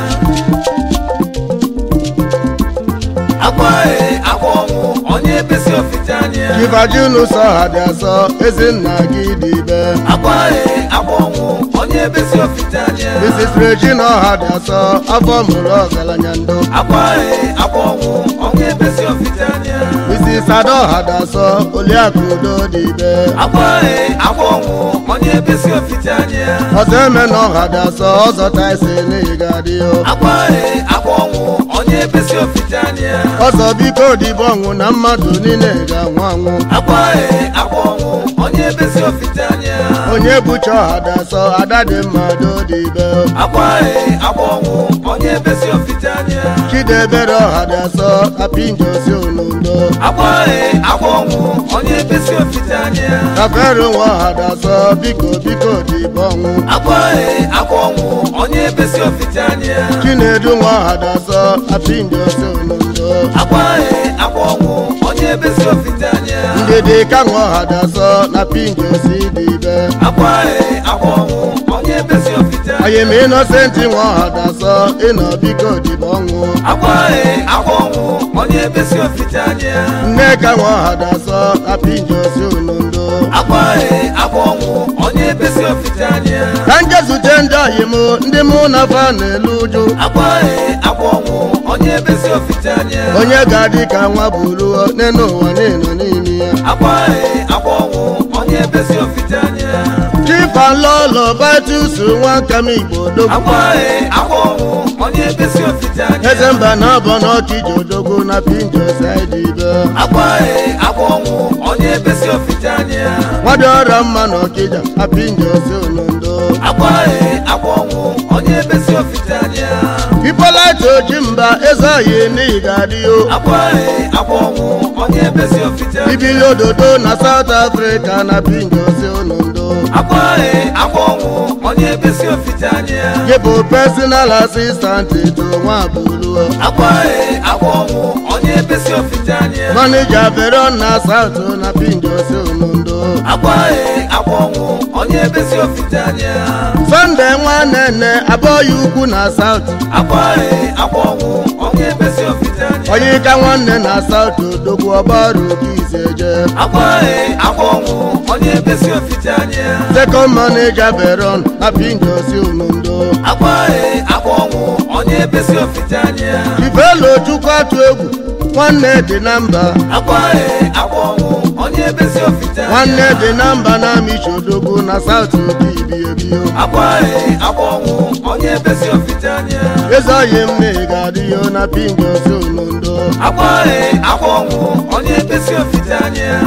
akwa ahị akwa ọnwụ onye ebesi ofije anya ya chibajunu sọ ha dị asọ ezinna gị dibe akwa ahị akwa ọnwụ onye ebesi ofije anya ya mrs regina ọha dị asọ afọ mụrụ ọgaranya ndo akwa ahị akwa ọnwụ onye ebesi ofije anya ya mrs ada ọha dị asọ oliakụ udo dibe akwa ahị akwa ọnwụ onye ebesi ofije anya ya ọzọ eme na ọha dị asọ ọzọ taisi n'ihi ga-adị o akwa ahị akwa ọnwụ onye ebesi ofije anya ya ọzọ biko dibe ọnwụ na mmadụ niile ga-anwụ anwụ akwa ahị akwa ọnwụ onye ebesi ofije anya ya onye bucha ọha dị asọ ada dị mmadụ dibe akwa ahị akwa ọnwụ onye ebesi ofije anya ya chidebere ọha dị asọ apinjosi onundo akwa ahị akwa ọnwụ onye ebesi ofije anya ya kafere nwa ọha dị asọ biko biko dibe ọnwụ akwa ahị akwa ọnwụ onye ebesi ofije anya ya chinedu nwa ọha dị asọ apinjosi onundo akwa ahị akwa ọnwụ onye ebesi ofije anya ya ndidi ka nwa ọha dị asọ na pinjosi dibe akwa ahị akwa ọnwụ onye ebesi ofije anya ayem inosenti nwa ọha dị asọ ịnọ biko dibe ọnwụ akwa ahị akwa ọnwụ onye ebesi ofije anya ya nneka nwa ọha dị asọ apinjosi onundo akwa ahị akwa ọnwụ onye ebesi ofije anya ya ka njezute ndị ọyị m ndị mụ na fa na-elu ụjụ akwa ahị akwa ọnwụ onye ebesi ofije anya ya onye ga-adị ka nwa bụruo n'elu ụwa niile n'ime ya akwa ahị akwa ọnwụ onye ebesi ofije anya ya chifalolo batus nwa nkam igbo odogwu akwa ahị akwa ọnwụ onye ebesi ofije anya eze ya mba na abọ n'ọchịji odogwu na pinjosidbe akwa ahị akwa ọnwụ onye ebesi ofije anya ya nwadị ọrịa mma na ọkịja na pinjosi onondo akwa ahị akwa ọnwụ onye ebesi ofije anya ya ipolite oji mba eze oyi n'ihi ga-adị o akwa ahị akwa ọnwụ onye ebesi ofije anya ya ibili ododo na saut afrịka na pinjosi onondo akwa ahị akwa ọnwụ onye ebesi ofije anya ya gị bụ personal assistant to nwa bụruo akwa ahị akwa ọnwụ onye ebesi ofije anya ya manija veron na saut na pinjosi onondo akwa ahị akwa ọnwụ onye ebesi ofije anya ya sọnde nwanne abụghị ukwu na saut akwa ahị akwa ọnwụ onye ebesi ofije anya ya onye ka nwanne na saut odogwu ọgbarụ oke izeje akwa ahị akwa ọnwụ onye ebesi ofije anya ya sekọnd manija veron na pinjosi onondo akwa ahị akwa ọnwụ onye ebesi ofije anya ya ifelo chukwu atụ egwu nwanne dị na mba akwa ahị akwa ọnwụ onye ebesi ofije anya nwanne ya dị na mba na amichi odogwu na saut oke ibiebio akwa ahị akwa ọnwụ onye ebesi ofije anya ya eze oyi mme ga-adịyo na pinjosi onondo akwa ahị akwa ọnwụ onye ebesi ofije anya ya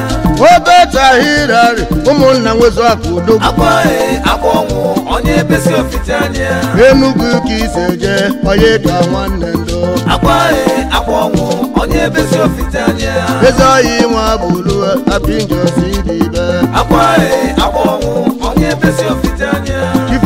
obetahirari ụmụnna nwezu akụ odogwu akwa ahị akwa ọnwụ onye ebesi ofije anya ya enugwu ka iseje onye ka nwanne ndo akwa ahị akwa ọnwụ onye ebesi ofije anya ya eze oyi nwa bụlu apinjosi dibe akwa ahị akwa ọnwụ onye ebesi ofije anya ya chife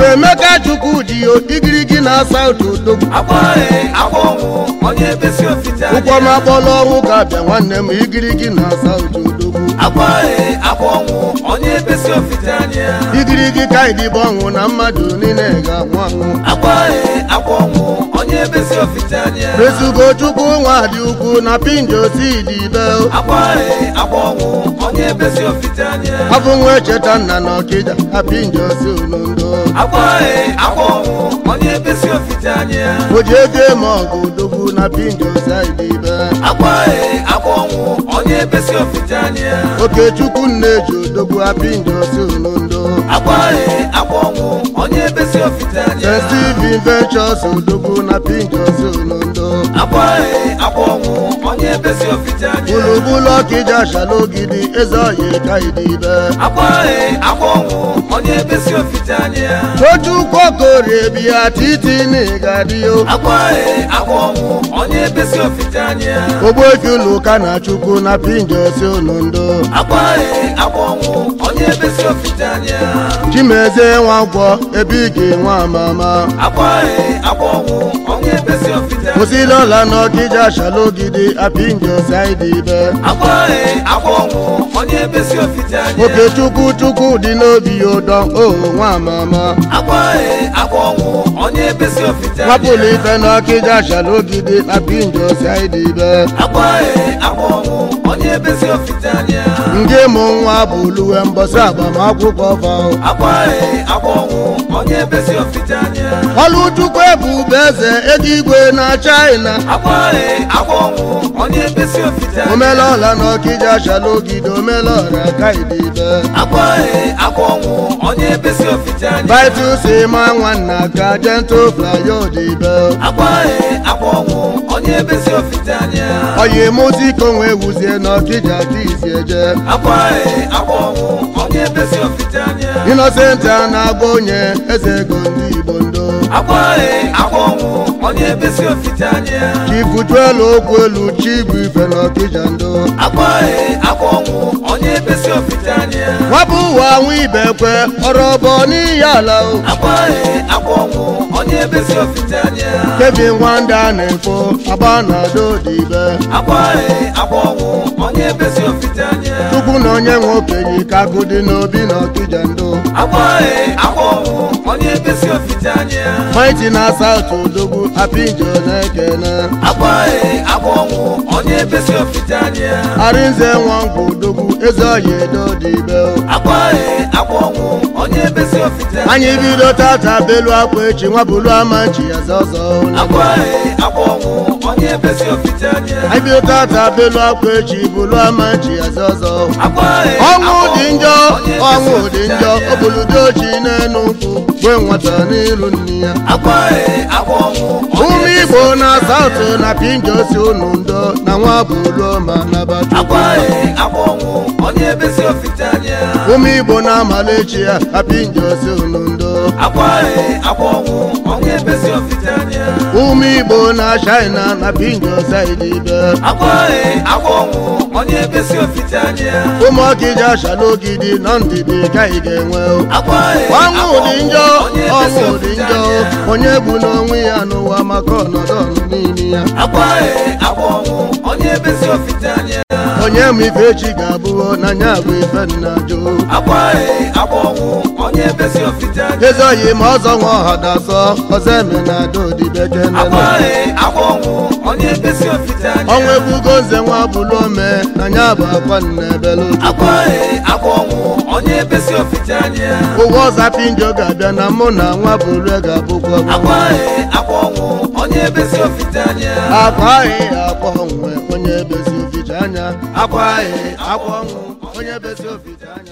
emeka chukwu ji yo igirigi na saụt odogwu akwaghị akwa ọnwụ onye besi ofite ụkwọ m akpọla ọnwụ ga-abịa nwanne m igirigi na saụt odogwu akwaghị akwa ọnwụ onye besi ofite anya igirigi ka ịdịbọ ọnwụ na mmadụ niile ga-anwụ anwụ akwaghị akwa ọnwụ onye besi ofite anya ezugo chukwu nwa dị ukwu na pinjo si dị ibe akwaghị akwa ọnwụ onye besi ofite anya abụ nwa echeta nna na ọkịja na pinjo si olondo akwaghị akwa ọnwụ onye besi ofite anya o ji ego eme ọgụ odogwu na pinjo si dị ibe akwaghị akwa ọnwụ onye besi ofite anya okechukwu nna-eji odogwu apinjo si olondo akwaghị akwa ọnwụ onye besi ofite anya st steven ventures odogwu na pinjo si olondo akwaghị akwa ọnwụ onye besi ofite anya gburugburu ọkịja shalogidi eze ọya ka ịdị ibe akwaghị akwa ọnwụ onye besi ofite anya tochukwu okorie bịa titi n'ịgadịo akwaghị akwa ọnwụ onye besi ofite anya ogbuefi ụlọụka na chukwu na pinjo si olondo akwaghị akwa ọnwụ onye besi ofite anya chimezie nwagwọ ebe ị ga-enwe amama akwaghị akwa ọnwụ onye besi ofite anya kwụsịla ọla n'ọkịja shalogidi apinjo si ịdị ibe akwaghị akwa ọnwụ onye besi ofite anya okechukwu chukwu dị n'obi ya ụdọ o nwa amama akwaghị akwa ọnwụ onye besi ofite anya nwapụlụ ife n'ọkịja shalogidi apinjo si ịdị ibe akwaghị akwa ọnwụ onye besi ofite anya nke mụ nwa bụ luwe mbọsị agbamakwụkwọ fao akwaghị akwa ọnwụ onye besi ofite anya ọlụchukwu ebube eze ego igwe na china akwaghị akwa ọnwụ onye besi ofite anya omelọla n'ọkịja shalogidi omelọra ka ịdị ibe akwaghị akwa ọnwụ onye besi ofite anya vitus ma nwanna ka jento flayo dị ibe akwaghị akwa ọnwụ onye besi ofite anya oyi mụziko nwe wuzie n'ọkịja tizi eje akwaghị akwa ọnwụ onye besi ofite anya Innocent a na-agba onye eze ego ndị Igbo ndo akwaghị akwa ọnwụ onye besi ofite anya chifujuelu okwu elu chibu ife n'ọkịja ndo akwaghị akwa ọnwụ onye besi ofite anya nwabụ ụwa nwa ibekwe ọrọbọ n'iyi ala o akwaghị akwa ọnwụ onye besi ofite anya kevin nwanda na-efo agba na dodibe akwaghị akwa ọnwụ onye besi ofite anya chukwu na onye nwe okenye ka agụ dị n'obi n'ọkịja ndo akwaghị akwa ọnwụ onye besi ofite anya maiti na saụt odogwu apinjo na-ekene akwaghị akwa ọnwụ onye besi ofite anya arinze nwangwu odogwu eze ọya edo dịbe akwaghị akwa ọnwụ onye besi ofite anya anyị bido tata belu akwa echi nwabulu ama nchi ya zọzọ akwaghị akwa ọnwụ onye besi ofite anya anyị bido tata belu akwa echi bulu ama nchi ya zọzọ akwaghị ọnwụ akwa dị njọ onye besi ọnwụ dị ofite njọ anya. obuludo ochi n'enu nkwụ gwe nwata n'ilu nne ya akwaghị akwa ọnwụ onye ụmụ besi igbo ofite na anya. saụtụ na pinjo si unu ndo na nwa buluo ma nabachukwu akwaghị akwa ọnwụ onye besi ofite anya ụmụ igbo na amalechi ya na pinjo si unu ndo akwaghị akwa ọnwụ onye besi ofite anya ụmụ igbo na china na pinjo saidibe akwaghị akwa ọnwụ onye besi ofite anya ụmụ ọkịja shalogidi na ndidi ka ị ga-enwe akwaghị ọnwụ akwa dị njọ onye besi ọnwụ dị ofite njọ anya onye bụ n'onwe ya n'ụwa maka ọnọdụ ọnụ n'ime ya akwaghị akwa ọnwụ onye besi ofite anya onye ma ife echi ga-abụ na nya bụ ife nna jụ akwaghị akwa ọnwụ onye besi ofite anya eze oyi ma ọzọ nwa ọha dasọ ọzọ eme na adodibekene akwaghị akwa ọnwụ onye besi ofite anya ọnwa ebugo nze nwa bụlụ ome na nya bụ akwa nna ebelu akwaghị akwa ọnwụ onye besi ofite anya ụgwọ ọza pinjo ga-abịa na mụ na nwa bụlụ ga-abụkwa akwaghị akwa ọnwụ onye besi ofite anya akwa ahị akwa onwe onye bezi oficha anya akwa ahị akwa ọnwụ onye bezi oficha anya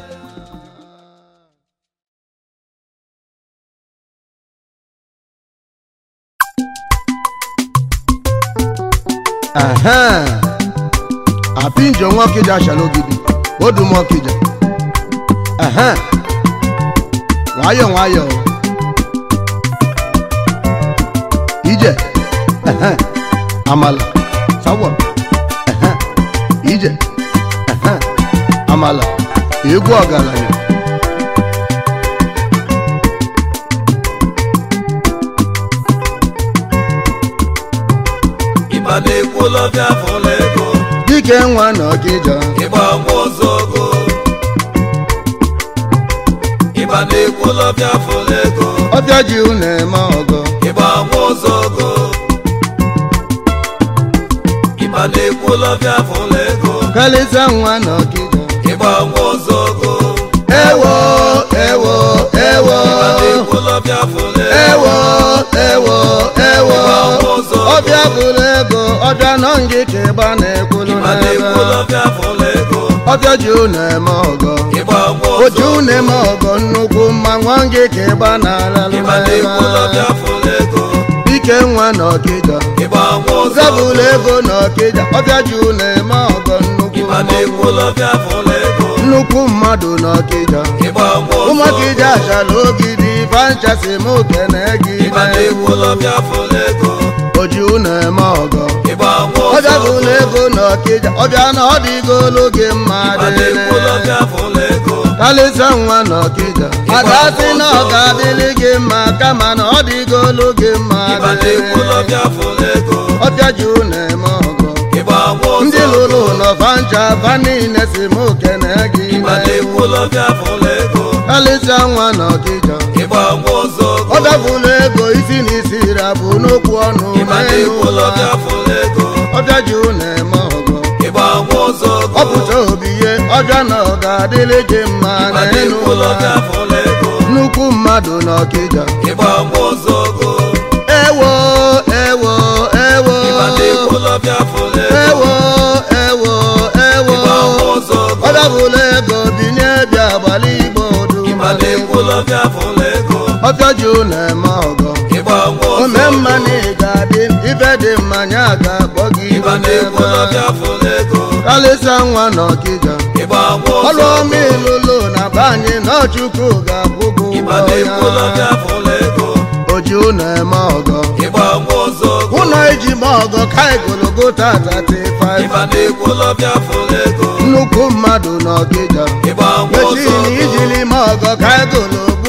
Ehe. apinjo nwa ọkịja ashalogidi odum ọkịja Ehe. nwayọ nwayọ ije Ehe. amala sawa Ehe. ije Ehe. amala egwu ọgaranya ekwulọbịa fụla ego dike nwa na ọkịja ịgba nwa ozogo ịba na ekwulọbịa fụla ego ọbịa ji unu eme ọgọ ịgba nwa ozogo ịba na ekwulọbịa fụla ego kalịsa nwa na ọkịja ịgba nwa ozogo ewo ewo ewo ịba na ekwulọbịa fụla ewo ego ewo ewo Ịgba nwa ụzọ. ọbịa bụrụ ego ọbịa nọ ngị ka ịgba na-ekwulu ịba na n'ebe ekwulọbịa fụla ego ọbịa ji unu eme ọgọ ịgba nwa oji ozogo unu eme ọgọ nnukwu mma nwa ngị ka ịgba na-alalụ ịba na ekwulọbịa fụla ego dike nwa na ọkịja ịgba nwa ozogo zabụlụ ego na ọkịja ọbịa ji unu eme ọgọ nnukwu ịba na mmanwụ. ekwulọbịa fụla ego nnukwu mmadụ na ọkịja ịgba nwa ozogo ụmụakịja achala ogidi fanchasi m okene gị ịba na ekwulọbịa fụla ego oji unu eme ọgọ ịgba nwa ọbịa ozogo bụlụ ego na ọkịja ọbịa na ọ dịgolu gị mma ịba na dịrị ekwulọbịa fụla ego kalịsa nwa na ọkịja ada sị na ọ ga-adịrị gị mma kama na ọ dịgolu gị mma ịba na dịrị ekwulọbịa fụla ego ọbịa ji unu eme ọgọ ịgba nwa ndị ozogo lụrụ ụlọ fancha fa niile si m okene gị ịba na ekwulọbịa fụla ego kalịsa nwa na ọkịja ịgba nwa ozogo ọ dabụlụ ego isi na isi ra bụ n'okwu ọnụ ịba na n'elu ụwa ekwulọbịa fụla ego ọbịa ji unu eme ọgọ ịgba nwa ozogo ọ pụta obi ihe ọbịa na ọ ga-adịrị gị mma ịba na n'elu ụwa ekwulọbịa fụla ego nnukwu mmadụ na ọkịja ịgba nwa ozogo ewo ewo ewo ịba na ekwulọbịa fụla ego ewo ewo ewo ịgba nwa ozogo ọ dabụlụ ego binye bịa gbalị igbo odu ịba na ekwulọbịa fụla ego ọbịa ji unu eme ọgọ ịgba nwa ome ozogo mma na ị ga-adị ife dị mma nya ga-akpọ gị ịba na ekwulọbịa fụla ego kalịsa nwa na ọkịja ịgba nwa ọrụ ozogo ọma ịlụlụ na be anyị na ọchukwu ga-akwụ gị ịba ụgwọ na ekwulọbịa ya fụla ego oji unu eme ọgọ ịgba nwa ozogo ụlọ iji ma ọgọ ka igologo tata ịba 35 na ekwulọbịa fụla ego nnukwu mmadụ na ọkịja ịgba nwa mechin ozogo ijili ma ọgọ ka igologo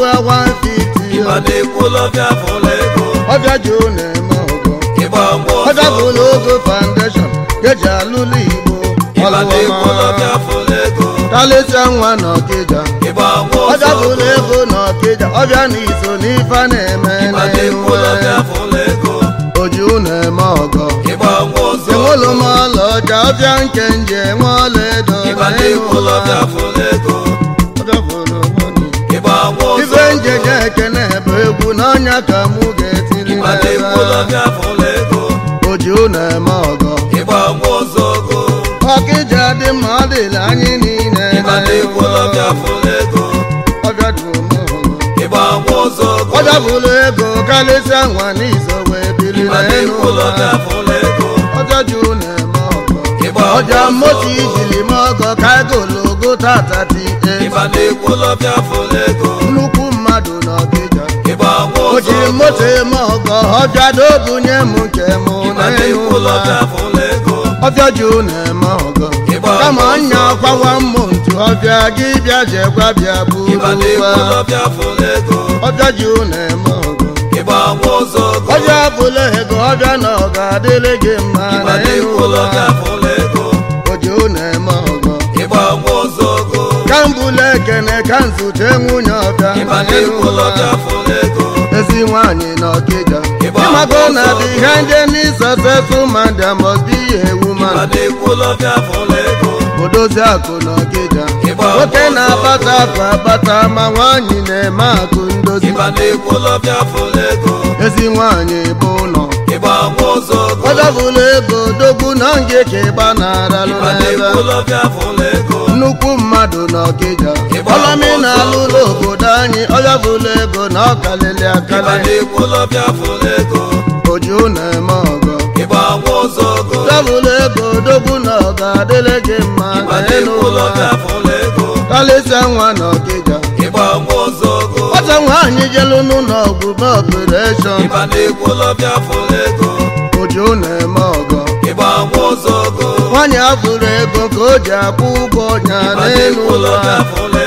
150 ịba na ekwulọbịa fụla ego ọbịa ji unu eme ọgọ ịgba nwa ọbịa ozogo bụlụ ogo foundation keji alụlụ igbo ịba na ọlụọma ekwulọbịa fụla ego kalịsa nwa na ọkịja ịgba nwa ọbịa ozogo bụlụ ego na ọkịja ọbịa na iso n'ife a na-eme ịba na ekwulọbịa na-enwe fụla ego oji unu eme ọgọ ịgba nwa ozogo enwelu m ọla ọcha ọbịa nke nje enwe ọla edo ịba na n'elu ụwa. ekwulọbịa fụla ego Ọbịa bụrụ money. ịgba nwa ife ozogo njeje ekene bụ egwu n'ọnya ka mụ ga-etili ịba na n'ebe a. ekwulọbịa fụla ego oji unu eme ọgọ ịgba nwa ozogo ọkịja dị mma ọ dịla anyị niile ịba na ekwulọbịa fụla ego ọbịa dị ụmụ ịgba nwa ozogo ọbịa bụrụ ego karịsịa nwa n'iso wee bili ịba na n'elu ụwa ekwulọbịa fụla ego ọjọ ji unu eme ọgọ ịgba ọjà nwa moto ozogo ijili m ọgọ ka egologo tata ti ịba na ekwulọbịa fụla ego nnukwu mmadụ na ọkịja ịgba nwa o jiri ozogo moto eme ọgọ ọbịa dobunye m nke m ịba na n'elu ụwa ekwulọbịa fụla ego ọbịa ji unu eme ọgọ Ịgba kama ọsọ. nya kwawa mmụ ntu ọbịa gị bịa jekwa bịa ịba na buru ụwa ekwulọbịa fụla ego ọbịa ji unu eme ọgọ ịgba nwa ozogo ọbịa bụla ego ọbịa na ọ ga-adịrị gị mma ịba na n'elu ụwa ekwulọbịa fụla ego o ji unu eme ọgọ ịgba nwa ozogo ka m bụla ekene ka m zute nwunye ọbịa ịba na n'elu ụwa. ekwulọbịa fụla ego ezi nwanyị na ọkịja Ịgba ịmago na ọsọ. behind any successful man there must be a ịba woman na ekwulọbịa fụla ego odozi akụ na ọkịja Ịgba nwoke ọsọ. na-akpata akụ akpata ma nwanyị na-eme akụ ndozi ịba na ekwulọbịa fụla ego ezi nwanyị bụ ụlọ ịgba nwa ozogo ọdọbụla ego dogbu na nge ka ịgba na-aralụ ịba na n'ebe ekwulọbịa fụla ego nnukwu mmadụ na ọkịja Ịgba ọlọmi ọsọ. na-alụlụ obodo anyị ọdọbụla ego na ọkalịlị ịba na akalị ekwulọbịa fụla ego oji unu eme ọgọ ịgba nwa ozogo ọdọbụla ego dogbu na ọ ga-adịrị gị mma ịba na n'elu ụwa ekwulọbịa fụla ego kalịsịa nwa na ọkịja ịgba nwa ozogo ọzọ nwaanyị jelu n'ụlọ ọgwụ be ọpụreshọn ịba na ekwulọbịa fụla ego oji unu eme ọgọ ịgba nwa ozogo nwaanyị afụrụ ego ka o ji akwụ ụgwọ ọnya ịba na n'elu ụwa ekwulọbịa fụla ego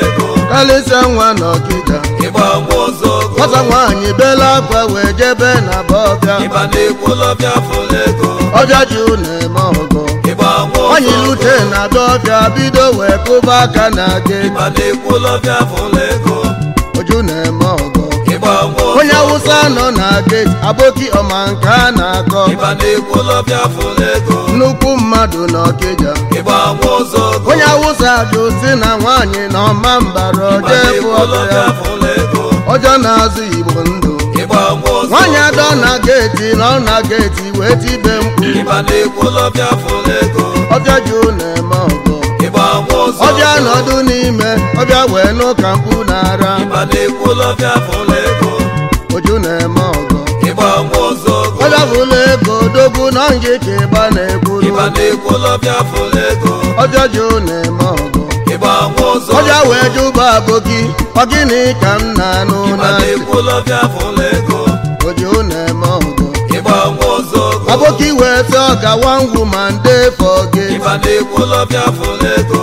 kalịsịa nwa n'ọkịja ịgba nwa ọzọgo nwata nwaanyị bela akwa wee jebe na bọbịa ịba na-ekwulọbịa fụlụ ego ọbịa ji na-eme ọgọ ịgba nwa nwaanyị ọzọgo lute na dọbịa bido wee kụba aka na gate ịba na-ekwulọbịa fụlụ ego oju na-eme ọgọ ịgba nwa onye ọzọgo awụsa nọ na gate aboki ọma nke a na-akọ ịba na-ekwulọbịa fụlụ ego nnukwu mmadụ n'ọkịja ịgba nwa ọzọgo onye awụsa jụ si na nwaanyị na ọma mbara ịba ọjọọ efu ọbịa na-ekwulọbịa fụlụ ego ọjọọ na-azụ igbo ndụ ịgba nwa ọzọgo nwaanyị adọ na geeti nọ na geeti wee tibe mkpu ịba na-ekwulọbịa fụlụ ego ọbịa jụ na-eme ọgọ ịgba nwa ọzọgo ọbịa nọdụ n'ime ọbịa wee nụ ka mkpu na-ara ịba na-ekwulọbịa fụlụ ego oju na-eme ọgọ ịgba nwa ọzọgo ọbịa bụla ego dogbu nọ nje ka ịgba na-ekwuru ịba na-ekwulọbịa fụlụ ego ọbịa jụ na-eme ọgọ ịgba nwa ọzọgo ọbịa wee jụba aboki ọ gịnị ka m na-anụ ịba na ntị na-ekwulọbịa fụlụ ego oju na-eme ọgọ ịgba nwa ọzọgo aboki wee sị ọ gawa ngwu ma nde fọ gị ịba na-ekwulọbịa fụlụ ego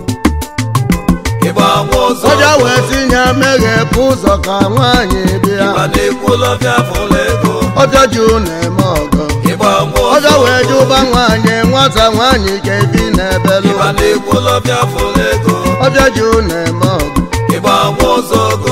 ịgba nwa ọzọgo ọbịa wee tinye meghepụ ụzọ ka nwaanyị bịa ịba na-ekwulọbịa fụlụ ego ọbịa jụ na-eme ọgọ ịgba nwa ọbịa ọzọgo wee jụba nwaanyị nwata nwaanyị ka ebi n'ebelu ịba na-ekwulọbịa fụlụ ego ọbịa jụ na-eme ọgụ ịgba nwa ọzọgo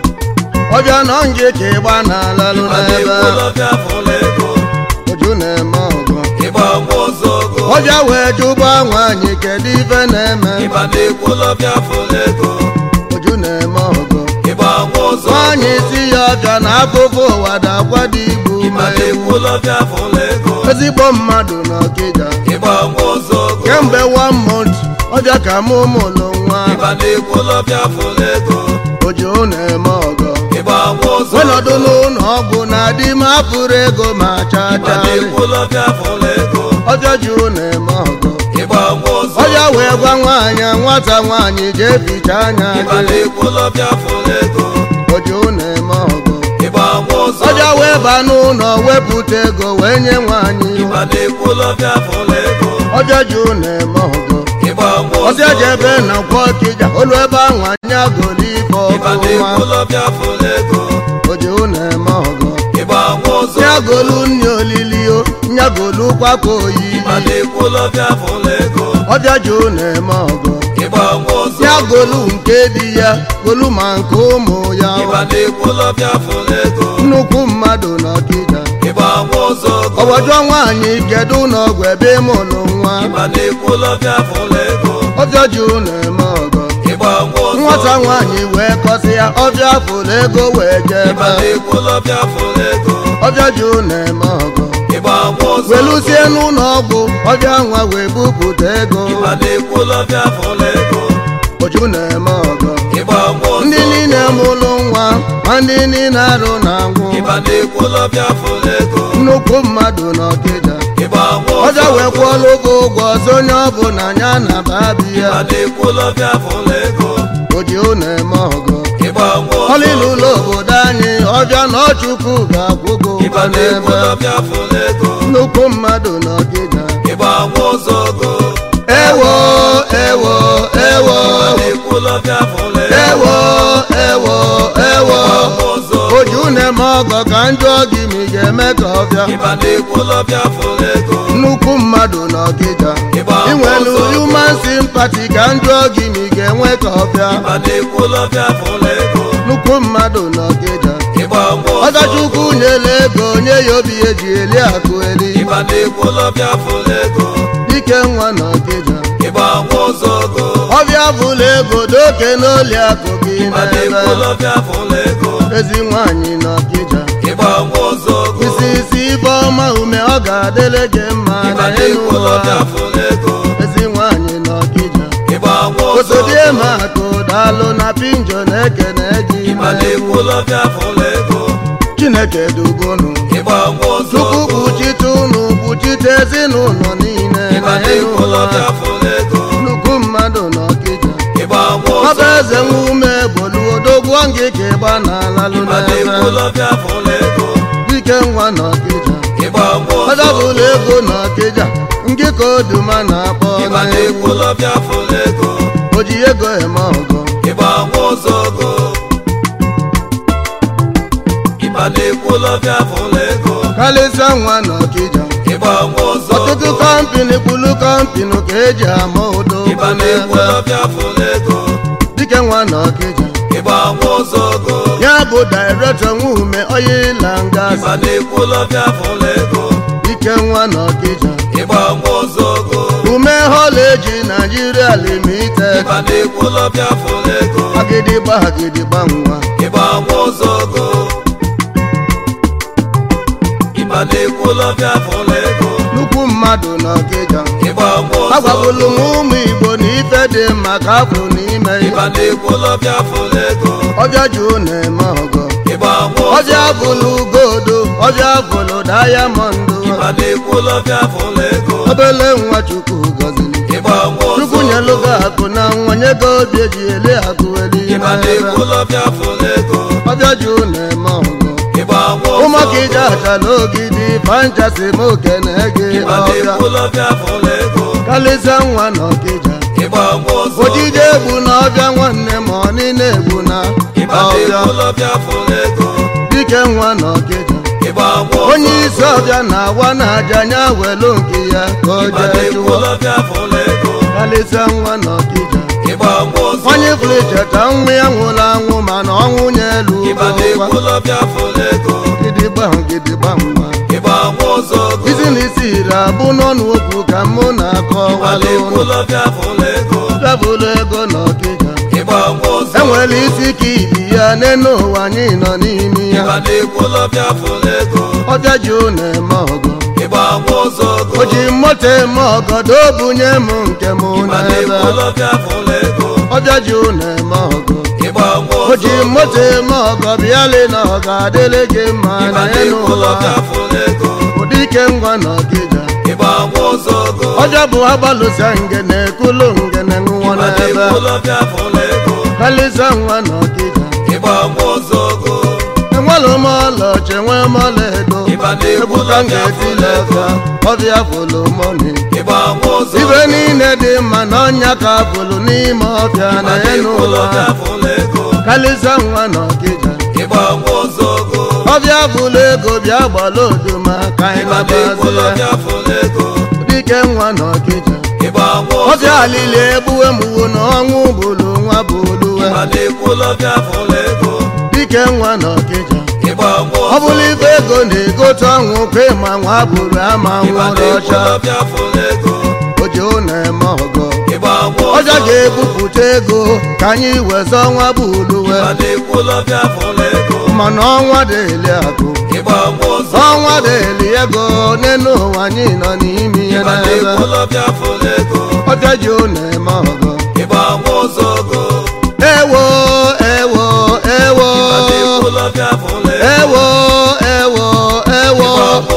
ọbịa nọ nje ka ịgba na-alalụ ịba n'ebe na-ekwulọbịa fụlụ ego oju na-eme ọgụ ịgba nwa ọzọgo ọbịa wee jụba nwaanyị kedu ife na-eme ịba na-ekwulọbịa fụlụ ego oju na-eme ọgụ ịgba nwa ọzọgo nwaanyị si ya ọbịa na afụfụ ụwa dakwado igbu ịba ma ewu na-ekwulọbịa fụlụ ego ezigbo mmadụ n'ọkịja ịgba nwa ọzọgo kemgbe one month ọbịa ka mụ mụlụ nwa ịba na-ekwulọbịa fụlụ ego oju na-eme ọgọ ịgba nwa ọzọgo wenọdụ n'ụlọ ọgwụ na-adị m apụrụ ego ma ịba chacha na-ekwulọbịa fụlụ ego ọbịa jụ na-eme ọgọ ịgba nwa ọzọgo ọbịa wee gwa nwaanyị nwata nwaanyị jee ficha anya ịba gị na-ekwulọbịa fụlụ ego oju na-eme ọgọ ịgba nwa ọzọgo ọbịa wee baa n'ụlọ wepụta ego wee nye nwaanyị ịba na-ekwulọbịa fụlụ ego ọbịa jụ na-eme ọgọ ịgba nwa ọbịa ọzọgo jebe na kwọ ọkịja olu ebe ahụ anya goli ife ịba ọfụma na-ekwulọbịa fụlụ ego oju na-eme ọgọ ịgba nwa ọzọgo nyagolu nne olili o nyagolu kwakwa oyi ịba na-ekwulọbịa fụlụ ego ọbịa jụ na-eme ọgọ ịgba nwa ọzọgo ya golu nke di ya golu ma nke ụmụ ya ịba na-ekwulọbịa fụlụ ego nnukwu mmadụ n'ọkịja ịgba nwa ọzọgo ọgbọjọ nwaanyị kedu n'ọgwụ ebe ịmụlụ nwa ịba na-ekwulọbịa fụlụ ego ọbịa jụ na-eme ọgọ ịgba nwa ọzọgo nwata nwaanyị wee kọsị ya ọbịa fụlụ ego wee ịba jebe na-ekwulọbịa fụlụ ego ọbịa jụ na-eme ọgọ ịgba nwa ọzọgo welusie n'ụlọ ọgwụ ọbịa nwa wee bupụta ego ịba na-ekwulọbịa fụlụ ego oju na-eme ọgọ ịgba nwa ndị ọzọgo niile mụlụ nwa ma ndị niile arụ na ngwụ ịba na-ekwulọbịa fụlụ ego nnukwu mmadụ n'ọkịja ịgba nwa ọbịa ọzọgo wee kwụọla ụgwọ ụgwọ ọzọ onye ọbụla ya na babi ya ịba na-ekwulọbịa fụlụ ego oji na-eme ọgọ ịgba nwa ọlịlụ ọzọgo ụlọ obodo anyị ọbịa na ọchukwu ga-akwụgo ịba ụgwọ n'ebe na-ekwulọbịa fụlụ ego nnukwu mmadụ n'ọkịja ịgba nwa ọzọgo ewo ewo ewo ịba na-ekwulọbịa fụlụ ego ewo ewo ewo ịgba nwa ọzọgo oji na-eme ọgọ ka njọ gị ma ị ga-eme ka ọbịa ịba na-ekwulọbịa fụlụ ego nnukwu mmadụ n'ọkịja Ịgba inwelu ọsọ. human sympathy ka njọ gị ma ị ga-enwe ka ọbịa ịba na-ekwulọbịa fụlụ ego nnukwu mmadụ n'ọkịja ịgba nwa ọzọgo ọzọchukwu nyela ego nye ya obi eji eli akụ eli ịba na-ekwulọbịa fụlụ ego dike nwa n'ọkịja ịgba nwa ọzọgo ọbịa bụla ego doke n'oli akụ gị ịba n'ebe na-ekwulọbịa fụlụ ego ezi nwaanyị n'ọkịja ịgba nwa ọzọgo isi isi ibe ọma ume ọ ga-adịle gị mma ịba na elu ụwa na-ekwulọbịa fụlụ ego ezi nwaanyị n'ọkịja ịgba nwa osodie ọzọgo ma akụ daalụ na pinjo na-ekene gị ịba na-ekwulọbịa fụlụ ego chineke dugonu ịgba nwa chukwu ọzọgo kpuchite unu kpuchite ezinụlọ niile ịba na elu ụwa na-ekwulọbịa fụlụ ego nnukwu mmadụ n'ọkịja ịgba nwa ọba ọzọgo eze nwa ume bolu odogwu ngị ka ịgba n'alalụ ịba n'ebe na-ekwulọbịa fụlụ ego dike nwa n'ọkịja ịgba nwa ọzọgo ọdọbụla ego n'ọkịja ngị ka oduma na-akpọ ịba n'egwu na-ekwulọbịa fụlụ ego oji ego eme ọgọ ịgba nwa ọzọgo kalịsa nwa na ọkịja ịgba nwa ụzọ ọtụtụ kọmpini kwulu kọmpini ka eji ama udo ịba na-ekwu lọbịa fụlụ ego dike nwa na ọkịja ịgba nwa ụzọ ogo ya bụ dairektọ nwume oyila ngas ịba na-ekwu lọbịa fụlụ ego dike nwa na ọkịja ịgba nwa ụzọ ogo ume holeji naijiria limited ịba na-ekwu lọbịa fụlụ ego agịdịgba agịdịgba nwa ịgba nwa ụzọ ogo ịba na-ekwu lọbịa fụlụ ego nnukwu mmadụ na ọkịja ịgba nwa ụzọ agwagwulu m ogo ụmụ igbo na ife dị mma ka afụ n'ime ịba ya na-ekwu lọbịa fụlụ ego ọbịa jụ na-eme ọgọ ịgba nwa ụzọ ọbịa ogo bụlụ godo ọbịa bụlụ dayamọndụ ịba na-ekwu lọbịa fụlụ ego obele nwa chukwu gọziri ịgba nwa ụzọ chukwu nyelu gị akụ na nwa nye gị obi eji ele akụ eli ịba na-ekwu lọbịa fụlụ ego ọbịa jụ na-eme ọgọ ịgba nwa ụzọ ụmụaka ije achala ogidi fanchasi m okene gị ịba ọbịa na-ekwu lọbịa fụlụ ego kalịsịa nwa na ọkịja ịgba nwa ụzọ ojide egbu na ọbịa nwanne ma ọ niile egbu na ịba ọbịa na-ekwu lọbịa fụlụ ego dike nwa na ọkịja ịgba nwa ụzọ onye isi ọbịa na-awa na aja nya welu nke ya ka o ịba jee na-ekwu chụwa lọbịa fụlụ ego kalịsịa nwa na ọkịja ịgba nwa ụzọ onye fụrụ cheta nwa ya nwụrụ anwụ mana ọnwụ nye elu ịba na-ekwu lọbịa fụlụ ego gidigba gidigba nwa ịgba nwa ụzọ ogo isi na isi iri abụ n'ọnụ okwu ka mụ na-akọ ịba walụ na-ekwu lọbịa fụlụ ego dabụlụ ego na ọkịja ịgba nwa ụzọ enwere isi ka ibi ya n'elu ụwa anyị nọ n'ime ya ịba na-ekwu lọbịa fụlụ ego ọbịa ji na-eme ọgọ ịgba nwa ụzọ ogo o ji moto eme ọgọdọ bunye m nke m ịba n'ebe na-ekwu lọbịa fụlụ ego ọbịa ji na-eme ọgọ ịgba nwa o ji ụzọ ogo moto eme ọgọ bịalị na ọ ga-adịrị gị mma ịba na elu na-ekwu ụwa lọbịa fụlụ ego ụdị ike ngwa na ọkịja ịgba nwa ụzọ ogo ọjọ bụ agbalụsa ngene ekulu ngene nwụọ ịba n'ebe na-ekwu lọbịa fụlụ ego kalịsa nwa na ọkịja ịgba nwa ụzọ ogo enwere m ọlaọcha enwe m ọla edo Ịba na-ekwu egwu ka m lọbịa ga-etile fụlụ ọfịa ọbịa fụlụ mọni ịgba nwa ụzọ ibe ogo niile dị mma na ọnya ka fụlụ n'ime ọfịa ịba na enu na-ekwu ụwa lọbịa fụlụ ego kalịsa nwa na ọkịja ịgba nwa ụzọ ogo ọbịa fụlụ ego bịa gbala oduma ka anyị ịba na-ekwu nabazie lọbịa fụlụ ego dike nwa na ọkịja ịgba nwa ụzọ ọbịa alili egbuwe mgbu na ọnwụ bụlụ nwa bụluwe ịba na-ekwu lọbịa fụlụ ego dike nwa na ọkịja ịgba nwa ọ ụzọ bụrụ ife ego na-egote ọnwụ kwe ma nwa bụrụ ama ịba nwụrụ na-ekwu ọcha lọbịa fụlụ ego ojo na-eme ọgọ ịgba nwa ọja ụzọ ga-ebupụta ego ka anyị wezọ ọnwa bụluwe ịba na-ekwu lọbịa fụlụ ego mana ọnwa dịli akụ ịgba nwa ụzọ ọnwa dịli ego n'elu ụwa anyị nọ n'ime ihe ịba n'ebe na-ekwu lọbịa fụlụ ego ọja ji na-eme ọgọ ịgba nwa ụzọ ogo ewo ewo ewo ịba na-ekwu lọbịa fụlụ ego ewo ewo ewo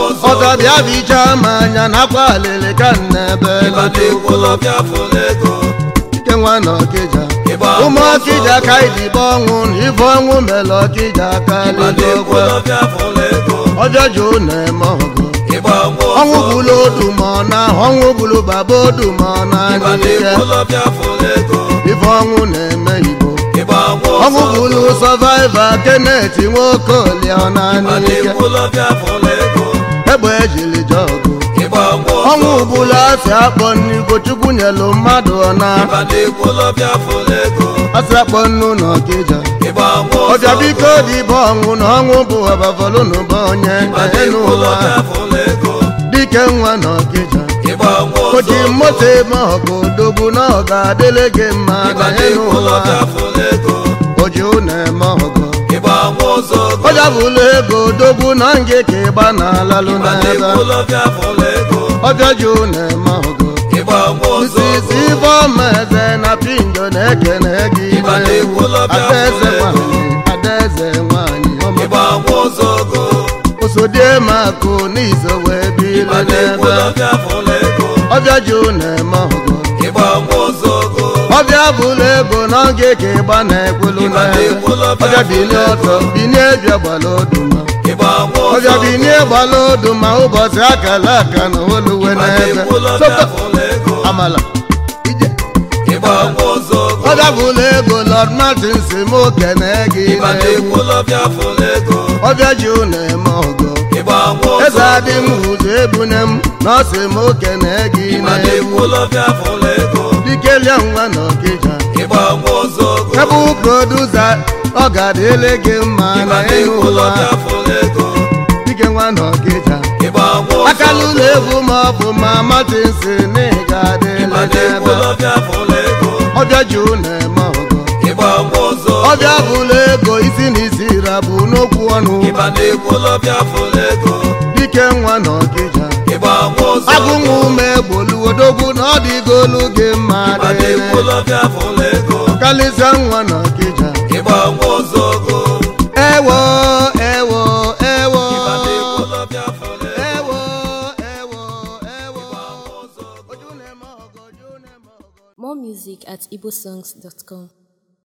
ọgọbịa bicha ma anya nakwa alịlị ka nnebe ịba na-ekwu lọbịa fụlụ ego ike nwa na ọkịja ịgba ụmụ nwa ụzọ ọkịja ka idibe ọnwụ na ife ọnwụ mere ọkịja aka ịba na-ekwu lidokwe lọbịa fụlụ ego ọjọ ji na-eme ọgụ ịgba nwa ọnwụ ụzọ bụlụ odu ma ọ na ọnwụ bụlụ baba odu ma ọ na ịba n'ike na-ekwu lọbịa fụlụ ego ife ọnwụ na-eme igbo ịgba nwa ọnwụ ụzọ bụlụ sọvaiva kenet nwokolie ọ na ịba n'ike na-ekwu lọbịa fụlụ ego egbe ejili jọgụ ịgba nwa ọnwụ ụzọ bụlụ asị akpọ nnigo chukwu nyelu mmadụ ọna ịba na-ekwu lọbịa fụlụ ego asị akpọ nnu na ọkịja ịgba nwa ụzọ ọbịa biko dịbe ọnwụ na ọnwụ bụ ọbafọlụ n'ụba onye ịba enu na-ekwu ụwa lọbịa fụlụ ego dike nwa na ọkịja ịgba nwa o ji ụzọ moto eme ọgụ dogbu na ọ ga-adịle gị mma ịba na enu na-ekwu ụwa lọbịa fụlụ ego o ji na-eme ọgụ ịgba nwa ụzọ ogo ọja bụlụ ego dogbu na ngị ka ịgba na alalụ ịba n'ebe na-ekwu lọbịa fụlụ ego ọbịa ji na-eme ọgụ ịgba nwa ụzọ Osisi ogo ifeọma eze na pindo na-ekene gị Ịba na-ekwu lọbịa adaeze fụlụ ego. nwanyị adaeze nwanyị ọma ịgba nwa ụzọ ogo osodiemakụ n'izo wee bile ịba na-ekwu n'ebe lọbịa fụlụ ego ọbịa ji na-eme ọgụ ịgba nwa ụzọ ogo ọbịa bụlụ ego n'oge ka ịgba na-ekwulu Ịba n'ebe na-ekwu lọbịa ọbịa binie fụlụ ọtọ ego. binie bịa gbala oduma ịgba nwa ụzọ ọbịa ogo binie gbala oduma ụbọchị akala aka na oluwe ịba n'ebe na-ekwu lọbịa Sopa- fụlụ ego amala ije ịgba nwa ụzọ ogo ọbịa bụlụ ego lọd martin si m kene gị ịba n'egwu na-ekwu lọbịa fụlụ ego ọbịa ji na-eme ọgọ ịgba nwa eze adị m ozogo ụzọ ebune m na ọ sị m okene gị ịma na na-ekwu ụlọbịa fụla ego dikelia nwa na ọkịja ịgba nwa ozogo ebe produsa ọ ga-adịle gị mma ịma na ịhụ na-ekwu ụwa ụlọbịa fụla ego dike nwa na ọkịja ịgba nwa akala ozogo ụlọ egwu ma ọ bụ ma matinsi na ị ga-adịle ịma gị na-ekwu ebe ụlọbịa fụla ego ọbịa ju na-eme ọgọ ịgba nwa ozogo ọbịa bụla ego isi na isi rabụ n'okwu ọnụ ịma na-ekwu ụlọbịa fụla ego dike nwa na ọkịja ịgba nwa ozogo agụnwa ume gboluodogwu na ọ dịgolu gị mma ịma na-ekwu dịrị ụlọbịa fụla ego kalịsịa nwa na ọkịja ịgba nwa ozogo ewo ewo ewo ịma na-ekwu ụlọbịa fụla ego ewo ewo ewo oju na-eme ọgọ oju na-eme ọgọ More music at igbosongs.com.